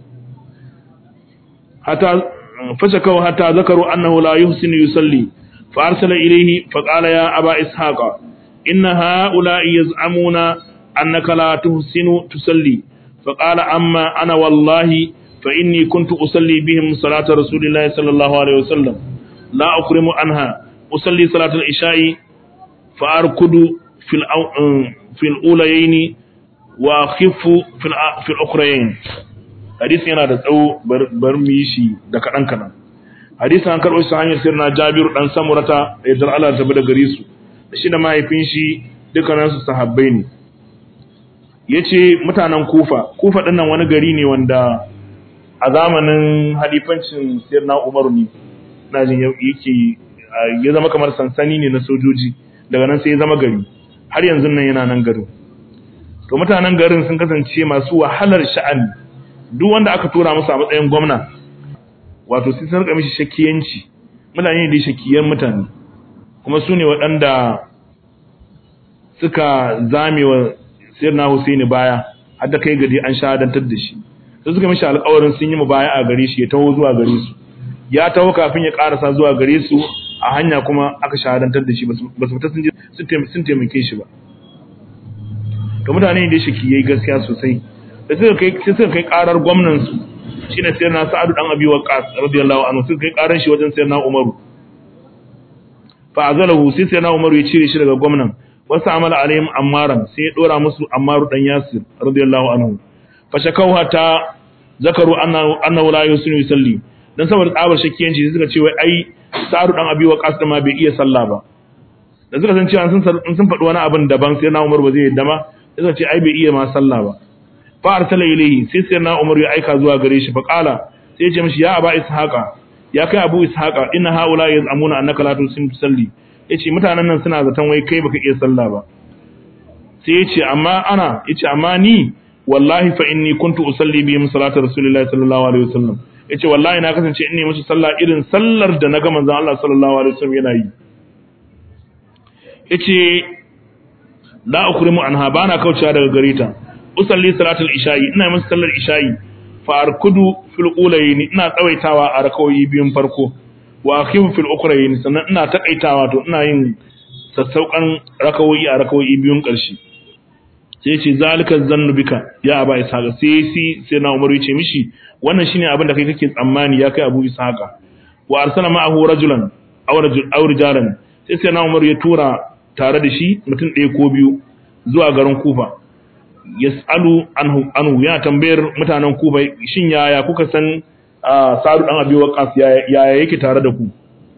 حتى فشكوا حتى ذكروا أنه لا يحسن يصلي فأرسل إليه فقال يا أبا إسحاق إن هؤلاء يزعمون أنك لا تحسن تصلي فقال أما أنا والله فإني كنت أصلي بهم صلاة رسول الله صلى الله عليه وسلم لا أكرم عنها أصلي صلاة العشاء فأركض في في الأوليين وأخف في في الأخرين hadisi yana da tsawo bar mu yi shi da kaɗan kaɗan hadisi an karɓo shi hanyar sirna jabiru ɗan samurata da yardar Allah ta da gare su da shi da mahaifin shi dukkaninsu sahabbai ne ya ce mutanen kufa kufa ɗin nan wani gari ne wanda a zamanin halifancin sirna umaru ne na jin yake ya zama kamar sansani ne na sojoji daga nan sai ya zama gari har yanzu nan yana nan garin to mutanen garin sun kasance masu wahalar sha'ani duk wanda aka tura musu a matsayin gwamna wato sai sun rika mishi shakiyanci mutane da shakiyan mutane kuma su ne waɗanda suka zamewa sayyidina Husaini baya har da kai gadi an shahadantar da shi sai suka mishi alƙawarin sun yi mubaya a gare shi ya taho zuwa gare su ya taho kafin ya karasa zuwa gare su a hanya kuma aka shahadantar da shi ba su fita sun taimake shi ba to mutane da shi yayi gaskiya sosai da suka kai suka kai karar gwamnan su shine sayyidina Sa'ad dan Abi Waqqas radiyallahu anhu suka kai karar shi wajen sayyidina Umaru fa azalahu sai sayyidina Umaru ya cire shi daga gwamnan wasu amala alaihim ammaran sai ya dora musu ammaru dan Yasir radiyallahu anhu fa shakau hatta zakaru annahu la yusinu yusalli dan saboda tsabar shakkiyanci sai suka ce wai ai Sa'ad dan Abi Waqqas da ma bai iya sallah ba da suka san cewa sun sun faɗi wani abin daban sai na Umar ba zai yadda ma sai ce ai bai iya ma sallah ba fa arsala ilayhi sai sai na Umar ya aika zuwa gare shi fa qala sai ya ce mishi ya aba ishaqa ya kai abu ishaqa inna haula yaz'amuna annaka la tusalli yace mutanen nan suna zaton wai kai baka iya sallah ba sai yace amma ana yace amma ni wallahi fa inni kuntu usalli bihim salatu rasulillahi sallallahu alaihi wasallam yace wallahi na kasance in ne musu sallah irin sallar da na ga manzon Allah sallallahu alaihi wasallam yana yi yace la ukrimu anha bana kaucewa daga gare ta usalli salatul isha'i ina musu sallar isha'i fa arkudu fil ulayn ina tsawaitawa a rakawoyi biyun farko wa akhifu fil ukrayn sannan ina takaitawa to ina yin sassaukan rakawoyi a rakawoyi biyun karshe sai ce zalika zannu bika ya aba ishaqa sai si sai na umaru yace mishi wannan shine abin da kai kake tsammani ya kai abu ishaqa wa arsala ma'ahu rajulan aw rajul aw rijalan sai sai na umaru ya tura tare da shi mutum ɗaya ko biyu zuwa garin kufa yas'alu anhu anhu yana tambayar mutanen kufa shin yaya kuka san sa'adu dan abi waqas yaya yake tare da ku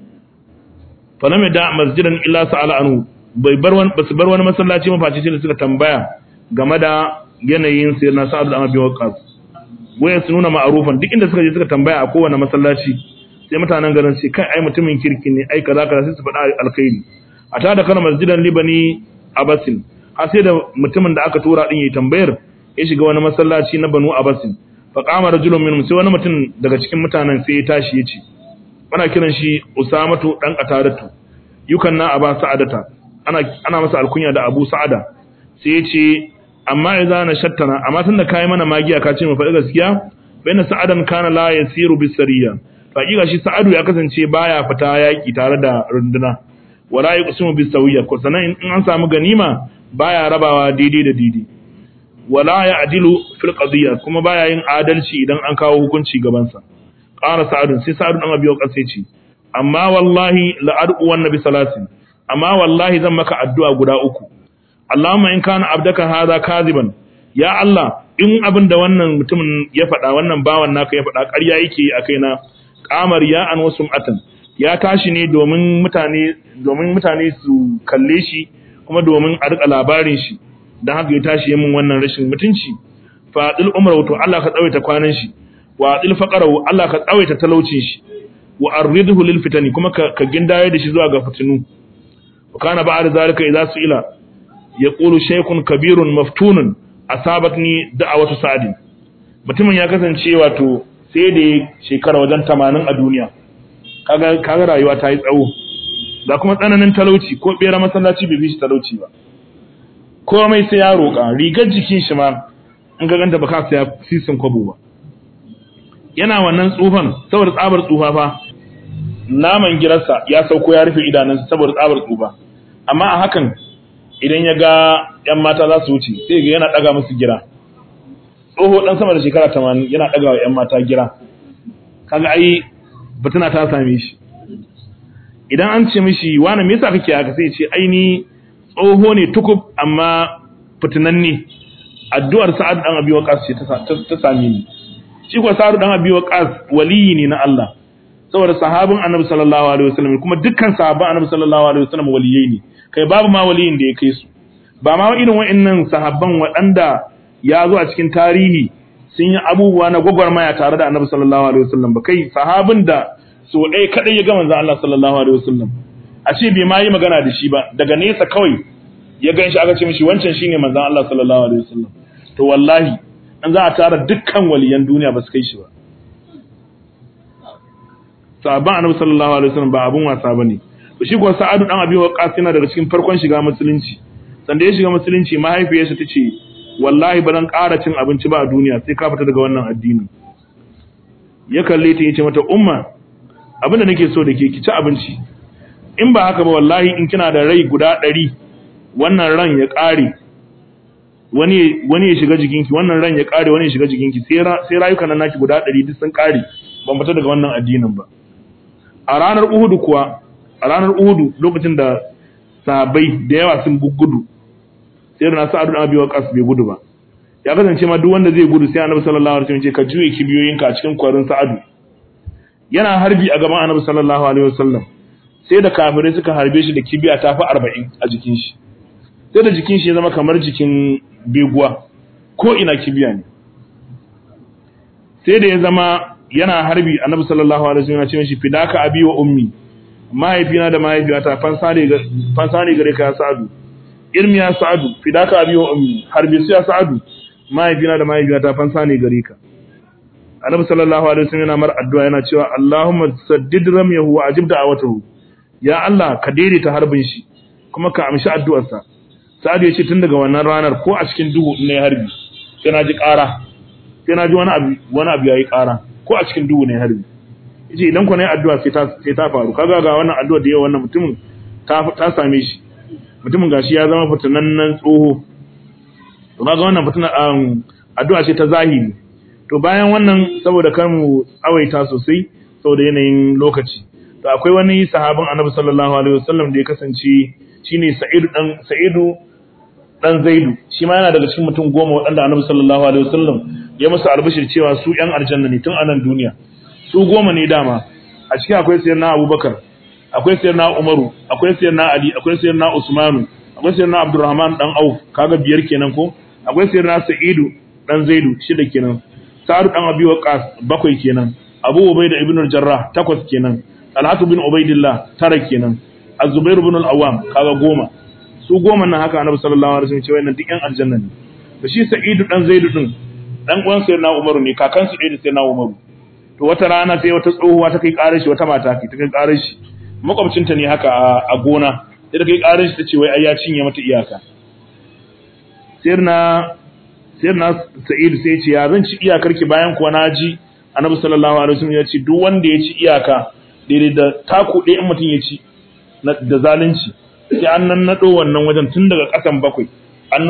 fa lam da masjidan illa sa'ala anhu bai bar wani basu bar wani masallaci mafaci sai suka tambaya game da yanayin sai na sa'adu dan abi waqas wayan su nuna ma'arufan duk inda suka je suka tambaya a kowane masallaci sai mutanen garin sai kai ai mutumin kirki ne ai kaza kaza sai su faɗa alkhairi a tada kana masjidan libani abasin har sai da mutumin da aka tura din yayi tambayar ya shiga wani masallaci na banu abasin fa qama rajulun minhum sai wani mutum daga cikin mutanen sai ya tashi ya ce ana kiran shi usamatu dan qataratu yukanna aba sa'adata ana ana masa alkunya da abu sa'ada sai ya ce amma idza na shattana amma tunda kai mana magiya ka ce mu faɗi gaskiya bayna sa'adan kana la yasiru bisariya fa shi sa'adu ya kasance baya fita yaki tare da runduna wala yuqsimu bisawiyya ko sanan in an samu ganima baya rabawa daidai da daidai wala ya'dilu fil qadiyya kuma baya yin adalci idan an kawo hukunci gaban sa qala sa'ad sai sa'ad dan abiyo kasai ce amma wallahi la ad'u wan nabi salasin amma wallahi zan maka addu'a guda uku Allahumma in kana abdaka hadha kadiban ya Allah in abin da wannan mutumin ya faɗa wannan bawan naka ya faɗa ƙarya yake a kaina qamar ya an wasu atan ya tashi ne domin mutane domin mutane su kalle shi kuma domin a rika labarin shi dan haka ya tashi yamin wannan rashin mutunci fa dil umru to Allah ka tsawaita kwanan shi wa dil faqaru Allah ka tsawaita talaucin shi wa arridhu lil fitani kuma ka, ka gindaye da shi zuwa ga fitinu wa kana ba'da zalika idza su'ila yaqulu shaykhun kabirun maftunun asabatni da'awatu sa'di mutumin ya kasance wato sai da shekara wajen 80 a duniya kaga kaga rayuwa ta yi tsawo da kuma tsananin talauci ko bera masallaci bai fi shi talauci ba komai sai ya roƙa rigar jikin shi ma in ga ganta baka saya sisin kwabo ba yana wannan tsufan saboda tsabar tsufa fa naman girarsa ya sauko ya rufe idanunsa saboda tsabar tsufa amma a hakan idan ya ga yan mata za su wuce sai ga yana daga musu gira tsoho dan sama da shekara 80 yana daga wa yan mata gira kaga ai batuna ta same shi idan an ce mishi wani me yasa kake haka sai ce ai ni tsoho ne tukub amma fitinan ne addu'ar sa'ad dan abi waqas ce ta same ni shi ko sa'ad dan abi waqas waliyi ne na Allah saboda sahabin annabi sallallahu alaihi wasallam kuma dukkan sahabban annabi sallallahu alaihi wasallam waliyai ne kai babu ma waliyin da ya kai su ba ma irin wa'annan sahabban waɗanda ya zo a cikin tarihi sun yi abubuwa na gwagwarmaya tare da annabi sallallahu alaihi wasallam ba kai sahabin da so ɗaya kaɗai ya ga manzon Allah sallallahu alaihi wasallam a ce bai ma yi magana da shi ba daga nesa kawai ya gan shi aka ce mishi wancan shine manzon Allah sallallahu alaihi wasallam to wallahi an za a tara dukkan waliyan duniya ba su kai shi ba sahabban annabi sallallahu alaihi wasallam ba abun wasa bane to shi kuwa sa'adu dan abi waqas yana daga cikin farkon shiga musulunci sanda ya shiga musulunci mahaifiyarsa tace wallahi ba zan ƙara cin abinci ba a duniya sai ka fita daga wannan addini ya kalle ta yace mata umma abinda nake so da ke ki ci abinci in ba haka ba wallahi in kina da rai guda ɗari wannan ran ya ƙare wani wani ya shiga jikinki wannan ran ya ƙare wani ya shiga jikinki sai rayukan nan naki guda ɗari duk sun ƙare ban fita daga wannan addinin ba a ranar uhudu kuwa a ranar uhudu lokacin da sahabbai da yawa sun gudu sai da nasu adu abi waqas bai gudu ba ya kasance ma duk wanda zai gudu sai annabi sallallahu alaihi wasallam ce ka juye kibiyoyinka a cikin kwarin sa'adu yana harbi a gaban annabi sallallahu alaihi wasallam sai da kafirai suka harbe shi da kibiya ta fi 40 a jikin shi sai da jikin shi ya zama kamar jikin beguwa ko ina kibiya ne sai da ya zama yana harbi annabi sallallahu alaihi wasallam ya ce mishi fidaka abi wa ummi mahaifina da mahaifiyata fansa ne gare ka ya sa'adu ilmi ya sa'adu fidaka abi wa ummi harbi su ya sa'adu mahaifina da mahaifiyata fansa ne gare ka annabi sallallahu alaihi wasallam yana mar addu'a yana cewa Allahumma saddid ramyahu wa ajib da'awatahu ya Allah ka daidaita harbin shi kuma ka amshi addu'arsa sa'adu ya ce tun daga wannan ranar ko a cikin duhu ne harbi sai na ji ƙara sai na ji wani abu wani abu yayi ƙara ko a cikin duhu ne harbi yace idan ku ne addu'a sai ta sai ta faru kaga ga wannan addu'a da yawa wannan mutumin ta ta same shi mutumin gashi ya zama fitinannen tsoho to kaga wannan fitina addu'a ce ta zahiri to bayan wannan saboda kar mu tsawaita sosai saboda yanayin lokaci to akwai wani sahabin Annabi sallallahu alaihi wasallam da ya kasance shine Sa'idu dan Sa'idu dan Zaidu shi ma yana daga cikin mutum goma waɗanda Annabi sallallahu alaihi wasallam ya musu albishir cewa su ƴan aljanna ne tun a nan duniya su goma ne dama a cikin akwai sayyidina Abubakar akwai sayyidina Umaru akwai sayyidina Ali akwai sayyidina Usmanu akwai sayyidina Abdurrahman dan Auf kaga biyar kenan ko akwai sayyidina Sa'idu dan Zaidu shida kenan Sa'ad dan Abi Waqqas bakwai kenan Abu Ubaida ibn al-Jarrah takwas kenan Talhatu bin Ubaidillah tara kenan Az-Zubair ibn al-Awwam kaga goma su goma nan haka Annabi sallallahu alaihi wasallam ce wayannan duk ƴan aljanna ne da shi Sa'idu dan Zaidu din dan uwan sayyidina Umaru ne kakan su da sayyidina Umaru to wata rana sai wata tsohuwa ta kai karar shi wata mata ta kai karar shi makwabcinta ne haka a gona sai ta kai karar shi tace wai ai ya cinye mata iyaka sayyidina sayyidina Sa'id sai ya ce ya zan ci iyakar ki bayan kuwa na ji Annabi sallallahu alaihi wasallam ya ce duk wanda ya ci iyaka daidai da taku ɗaya in mutum ya ci da zalunci sai an nan nado wannan wajen tun daga ƙasan bakwai an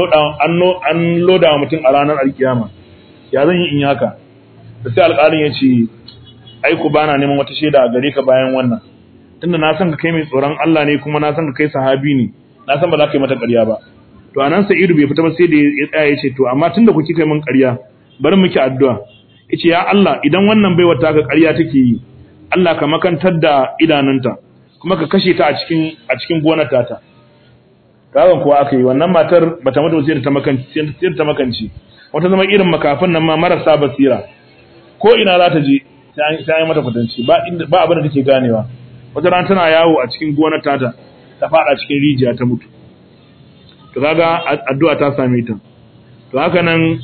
an loda wa mutum a ranar alkiyama ya zan yi in yi haka da sai alƙalin ya ce aiku bana neman wata shaida a gare ka bayan wannan tunda na san ka kai mai tsoron Allah ne kuma na san ka kai sahabi ne na san ba za ka yi mata ƙarya ba to anan Sa'idu bai fita ba sai da ya tsaya ya ce to amma tunda ku kika yi min ƙarya bari miki addu'a yace ya Allah idan wannan baiwar ta ka ƙarya take yi Allah ka makantar da idanunta kuma ka kashe ta a cikin a cikin gonar tata kawan kuwa aka yi wannan matar bata mutu sai ta makanci sai ta makanci wata zama irin makafin nan ma marasa basira ko ina za ta je sai an yi mata kwatanci ba ba abin da take ganewa wata ran tana yawo a cikin gonar tata ta fada cikin rijiya ta mutu to kaga addu'a ta same ta to haka nan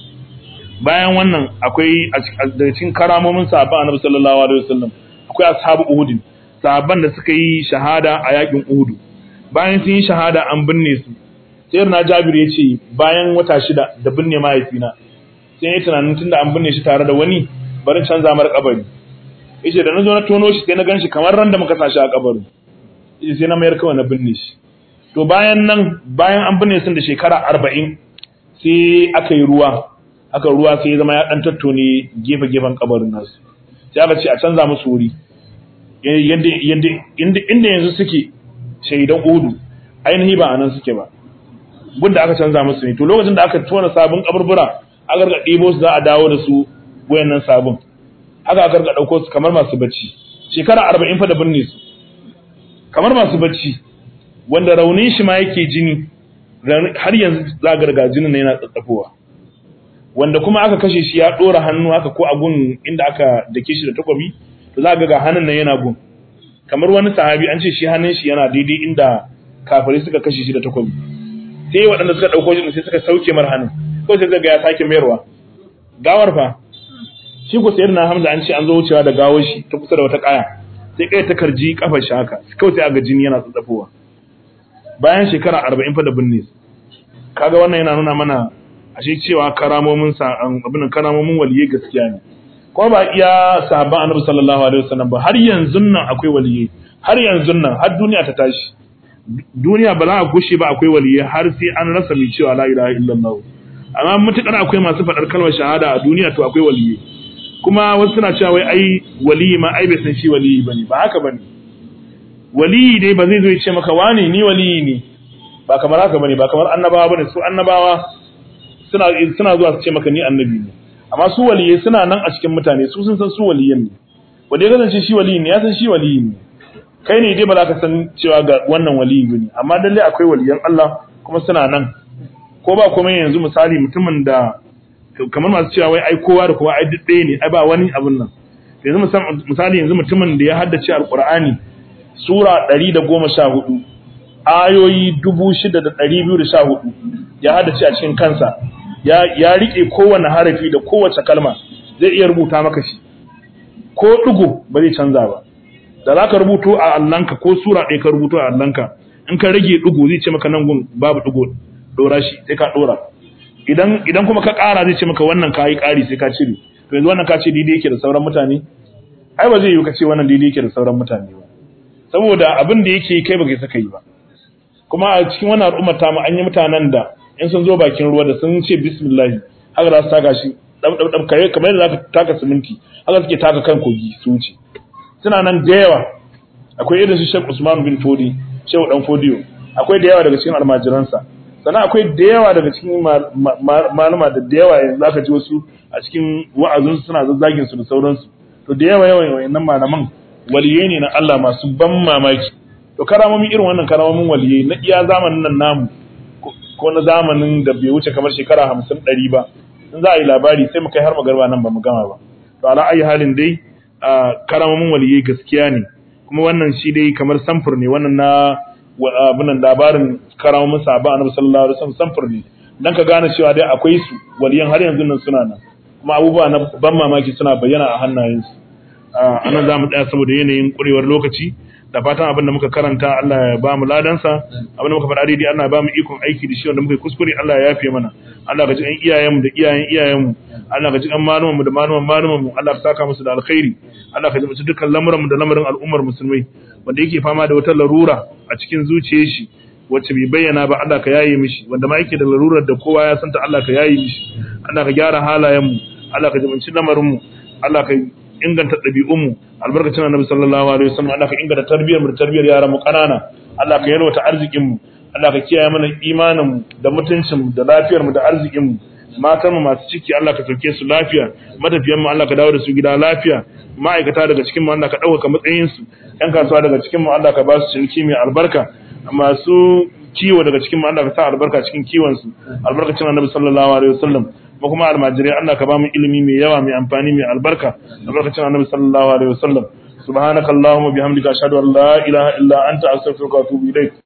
bayan wannan akwai daga cikin karamomin sahabban Annabi sallallahu alaihi wasallam akwai ashabu Uhud sahabban da suka yi shahada a yakin Uhud bayan sun yi shahada an binne su sai na Jabir ya ce bayan wata shida da binne mahaifina sai ya tunanin tunda an binne shi tare da wani barin canza mar kabari yace da nazo na tono shi sai na ganshi kamar ran da muka sashi a kabarin yace sai na mayar kawai na binne shi to bayan nan bayan an binne sun da shekara 40 sai aka yi ruwa aka ruwa sai ya zama ya dan tattone gefe gefen kabarin nasu sai aka ce a canza musu wuri yadda yadda inda yanzu suke shaidan udu ainihi ba anan suke ba gunda aka canza musu ne to lokacin da aka tona sabon kaburbura aka ga ɗibo su za a dawo da su wayannan sabon haka aka ga dauko su kamar masu bacci shekara 40 fa da binne su kamar masu bacci wanda raunin shi ma yake jini har yanzu za ga daga jinin yana tsatsafowa wanda kuma aka kashe shi ya dora hannu haka ko a gun inda aka dake shi da takobi to za ga ga hannun nan yana gun kamar wani sahabi an ce shi hannun shi yana daidai inda kafirai suka kashe shi da takobi sai waɗanda suka ɗauko shi sai suka sauke mar hannun ko sai ga ya sake mayarwa gawar fa shi ko sayar na hamza an ce an zo wucewa da gawar shi ta kusa da wata kaya sai kai ta karji kafar shi haka kawai sai aga jini yana tsatsafowa bayan shekara arba'in fa da binne kaga wannan yana nuna mana ashe cewa karamomin sa abin karamomin waliyai gaskiya ne ko ba iya sahabban annabi sallallahu alaihi wasallam ba har yanzu nan akwai waliyai har yanzu nan har duniya ta tashi duniya ba za a gushe ba akwai waliyai har sai an rasa mai cewa la ilaha illallah amma mutukar akwai masu faɗar kalmar shahada a duniya to akwai waliyai kuma wasu suna cewa wai ai waliyi ma ai bai san shi waliyi bane ba haka bane waliyi dai ba zai zo ya ce maka wane ni waliyi ne ba kamar haka bane ba kamar annabawa bane su annabawa suna suna zuwa su ce maka ni annabi ne amma su waliyai suna nan a cikin mutane su sun san su waliyan ne wanda ya kasance shi waliyi ne ya san shi waliyi ne kai ne dai ba za ka san cewa ga wannan waliyi bane amma lalle akwai waliyan Allah kuma suna nan ko ba komai yanzu misali mutumin da kamar masu cewa wai ai kowa da kowa ai duk ɗaya ne ai ba wani abun nan yanzu misali yanzu mutumin da ya haddace alqur'ani sura 114 ayoyi 6214 ya haddace a cikin kansa ya ya rike kowanne harafi da kowace kalma zai iya rubuta maka shi ko dugo ba zai canza ba da zaka rubuto a allanka ko sura ɗaya ka rubuto a allanka in ka rage dugo zai ce maka nan gun babu dugo dora shi sai ka dora idan idan kuma ka ƙara zai ce maka wannan ka yi ƙari sai ka cire to yanzu wannan ka ce daidai yake da sauran mutane ai ba zai yi ka ce wannan daidai yake da sauran mutane ba saboda abin da yake kai baka saka yi ba kuma a cikin wannan al'ummar ta mu an yi mutanen da in sun zo bakin ruwa da sun ce bismillah haka za su taka shi dab dab dab kai kamar yadda zaka taka siminti haka suke taka kan kogi su wuce suna nan da yawa akwai irin su Sheikh Usman bin Fodi Sheikh Dan Fodiyo akwai da yawa daga cikin almajiransa sannan akwai da yawa daga cikin malama da da yawa yanzu zaka ji wasu a cikin wa'azinsu suna zazzagin su da sauransu to da yawa yawan wayannan malaman waliyai ne na Allah masu ban mamaki to karamomin irin wannan karamomin waliyai na iya zamanin nan namu ko na zamanin da bai wuce kamar shekara hamsin ɗari ba in za a yi labari sai mu kai har magarba nan ba mu gama ba to ala ayi halin dai karamomin waliyai gaskiya ne kuma wannan shi dai kamar samfur ne wannan na abinan labarin karamomin sahaba annabi sallallahu alaihi wasallam samfur ne dan ka gane cewa dai akwai su waliyan har yanzu nan suna nan kuma abubuwa na ban mamaki suna bayyana a hannayensu anan za mu tsaya saboda yanayin kurewar lokaci da fatan abin da muka karanta Allah ya ba mu ladansa abin da muka faɗa daidai Allah ya ba mu ikon aiki da shi wanda muka yi kuskure Allah ya yafe mana Allah ka ji ɗan iyayenmu da iyayen iyayenmu Allah ka ji ɗan malumanmu da maluman malumanmu Allah ka saka musu da alkhairi Allah ka ji musu dukkan lamuranmu da lamarin al'ummar musulmai wanda yake fama da wata larura a cikin zuciyar shi wacce bai bayyana ba Allah ka yaye mishi wanda ma yake da larurar da kowa ya santa Allah ka yaye mishi Allah ka gyara halayenmu Allah ka jibanci lamarinmu Allah ka inganta ɗabi'unmu albarkacin annabi sallallahu alaihi wasallam Allah ka inganta tarbiyyar mu da tarbiyyar yaran mu kanana Allah ka yalwata arzikin mu Allah ka kiyaye mana imanin mu da mutuncin mu da lafiyar mu da arzikin mu matan mu masu ciki Allah ka sauke su lafiya matafiyan mu Allah ka dawo da su gida lafiya ma'aikata daga cikin mu Allah ka dauka matsayin su yan kasuwa daga cikin mu Allah ka ba su ciniki mai albarka masu kiwo daga cikin mu Allah ka sa albarka cikin kiwon su albarkacin annabi sallallahu alaihi wasallam mu kuma almajirai Allah ka ba mu ilimi mai yawa mai amfani mai albarka albarkacin annabi sallallahu alaihi wasallam subhanakallahumma bihamdika ashhadu an la ilaha illa anta astaghfiruka wa atubu ilaik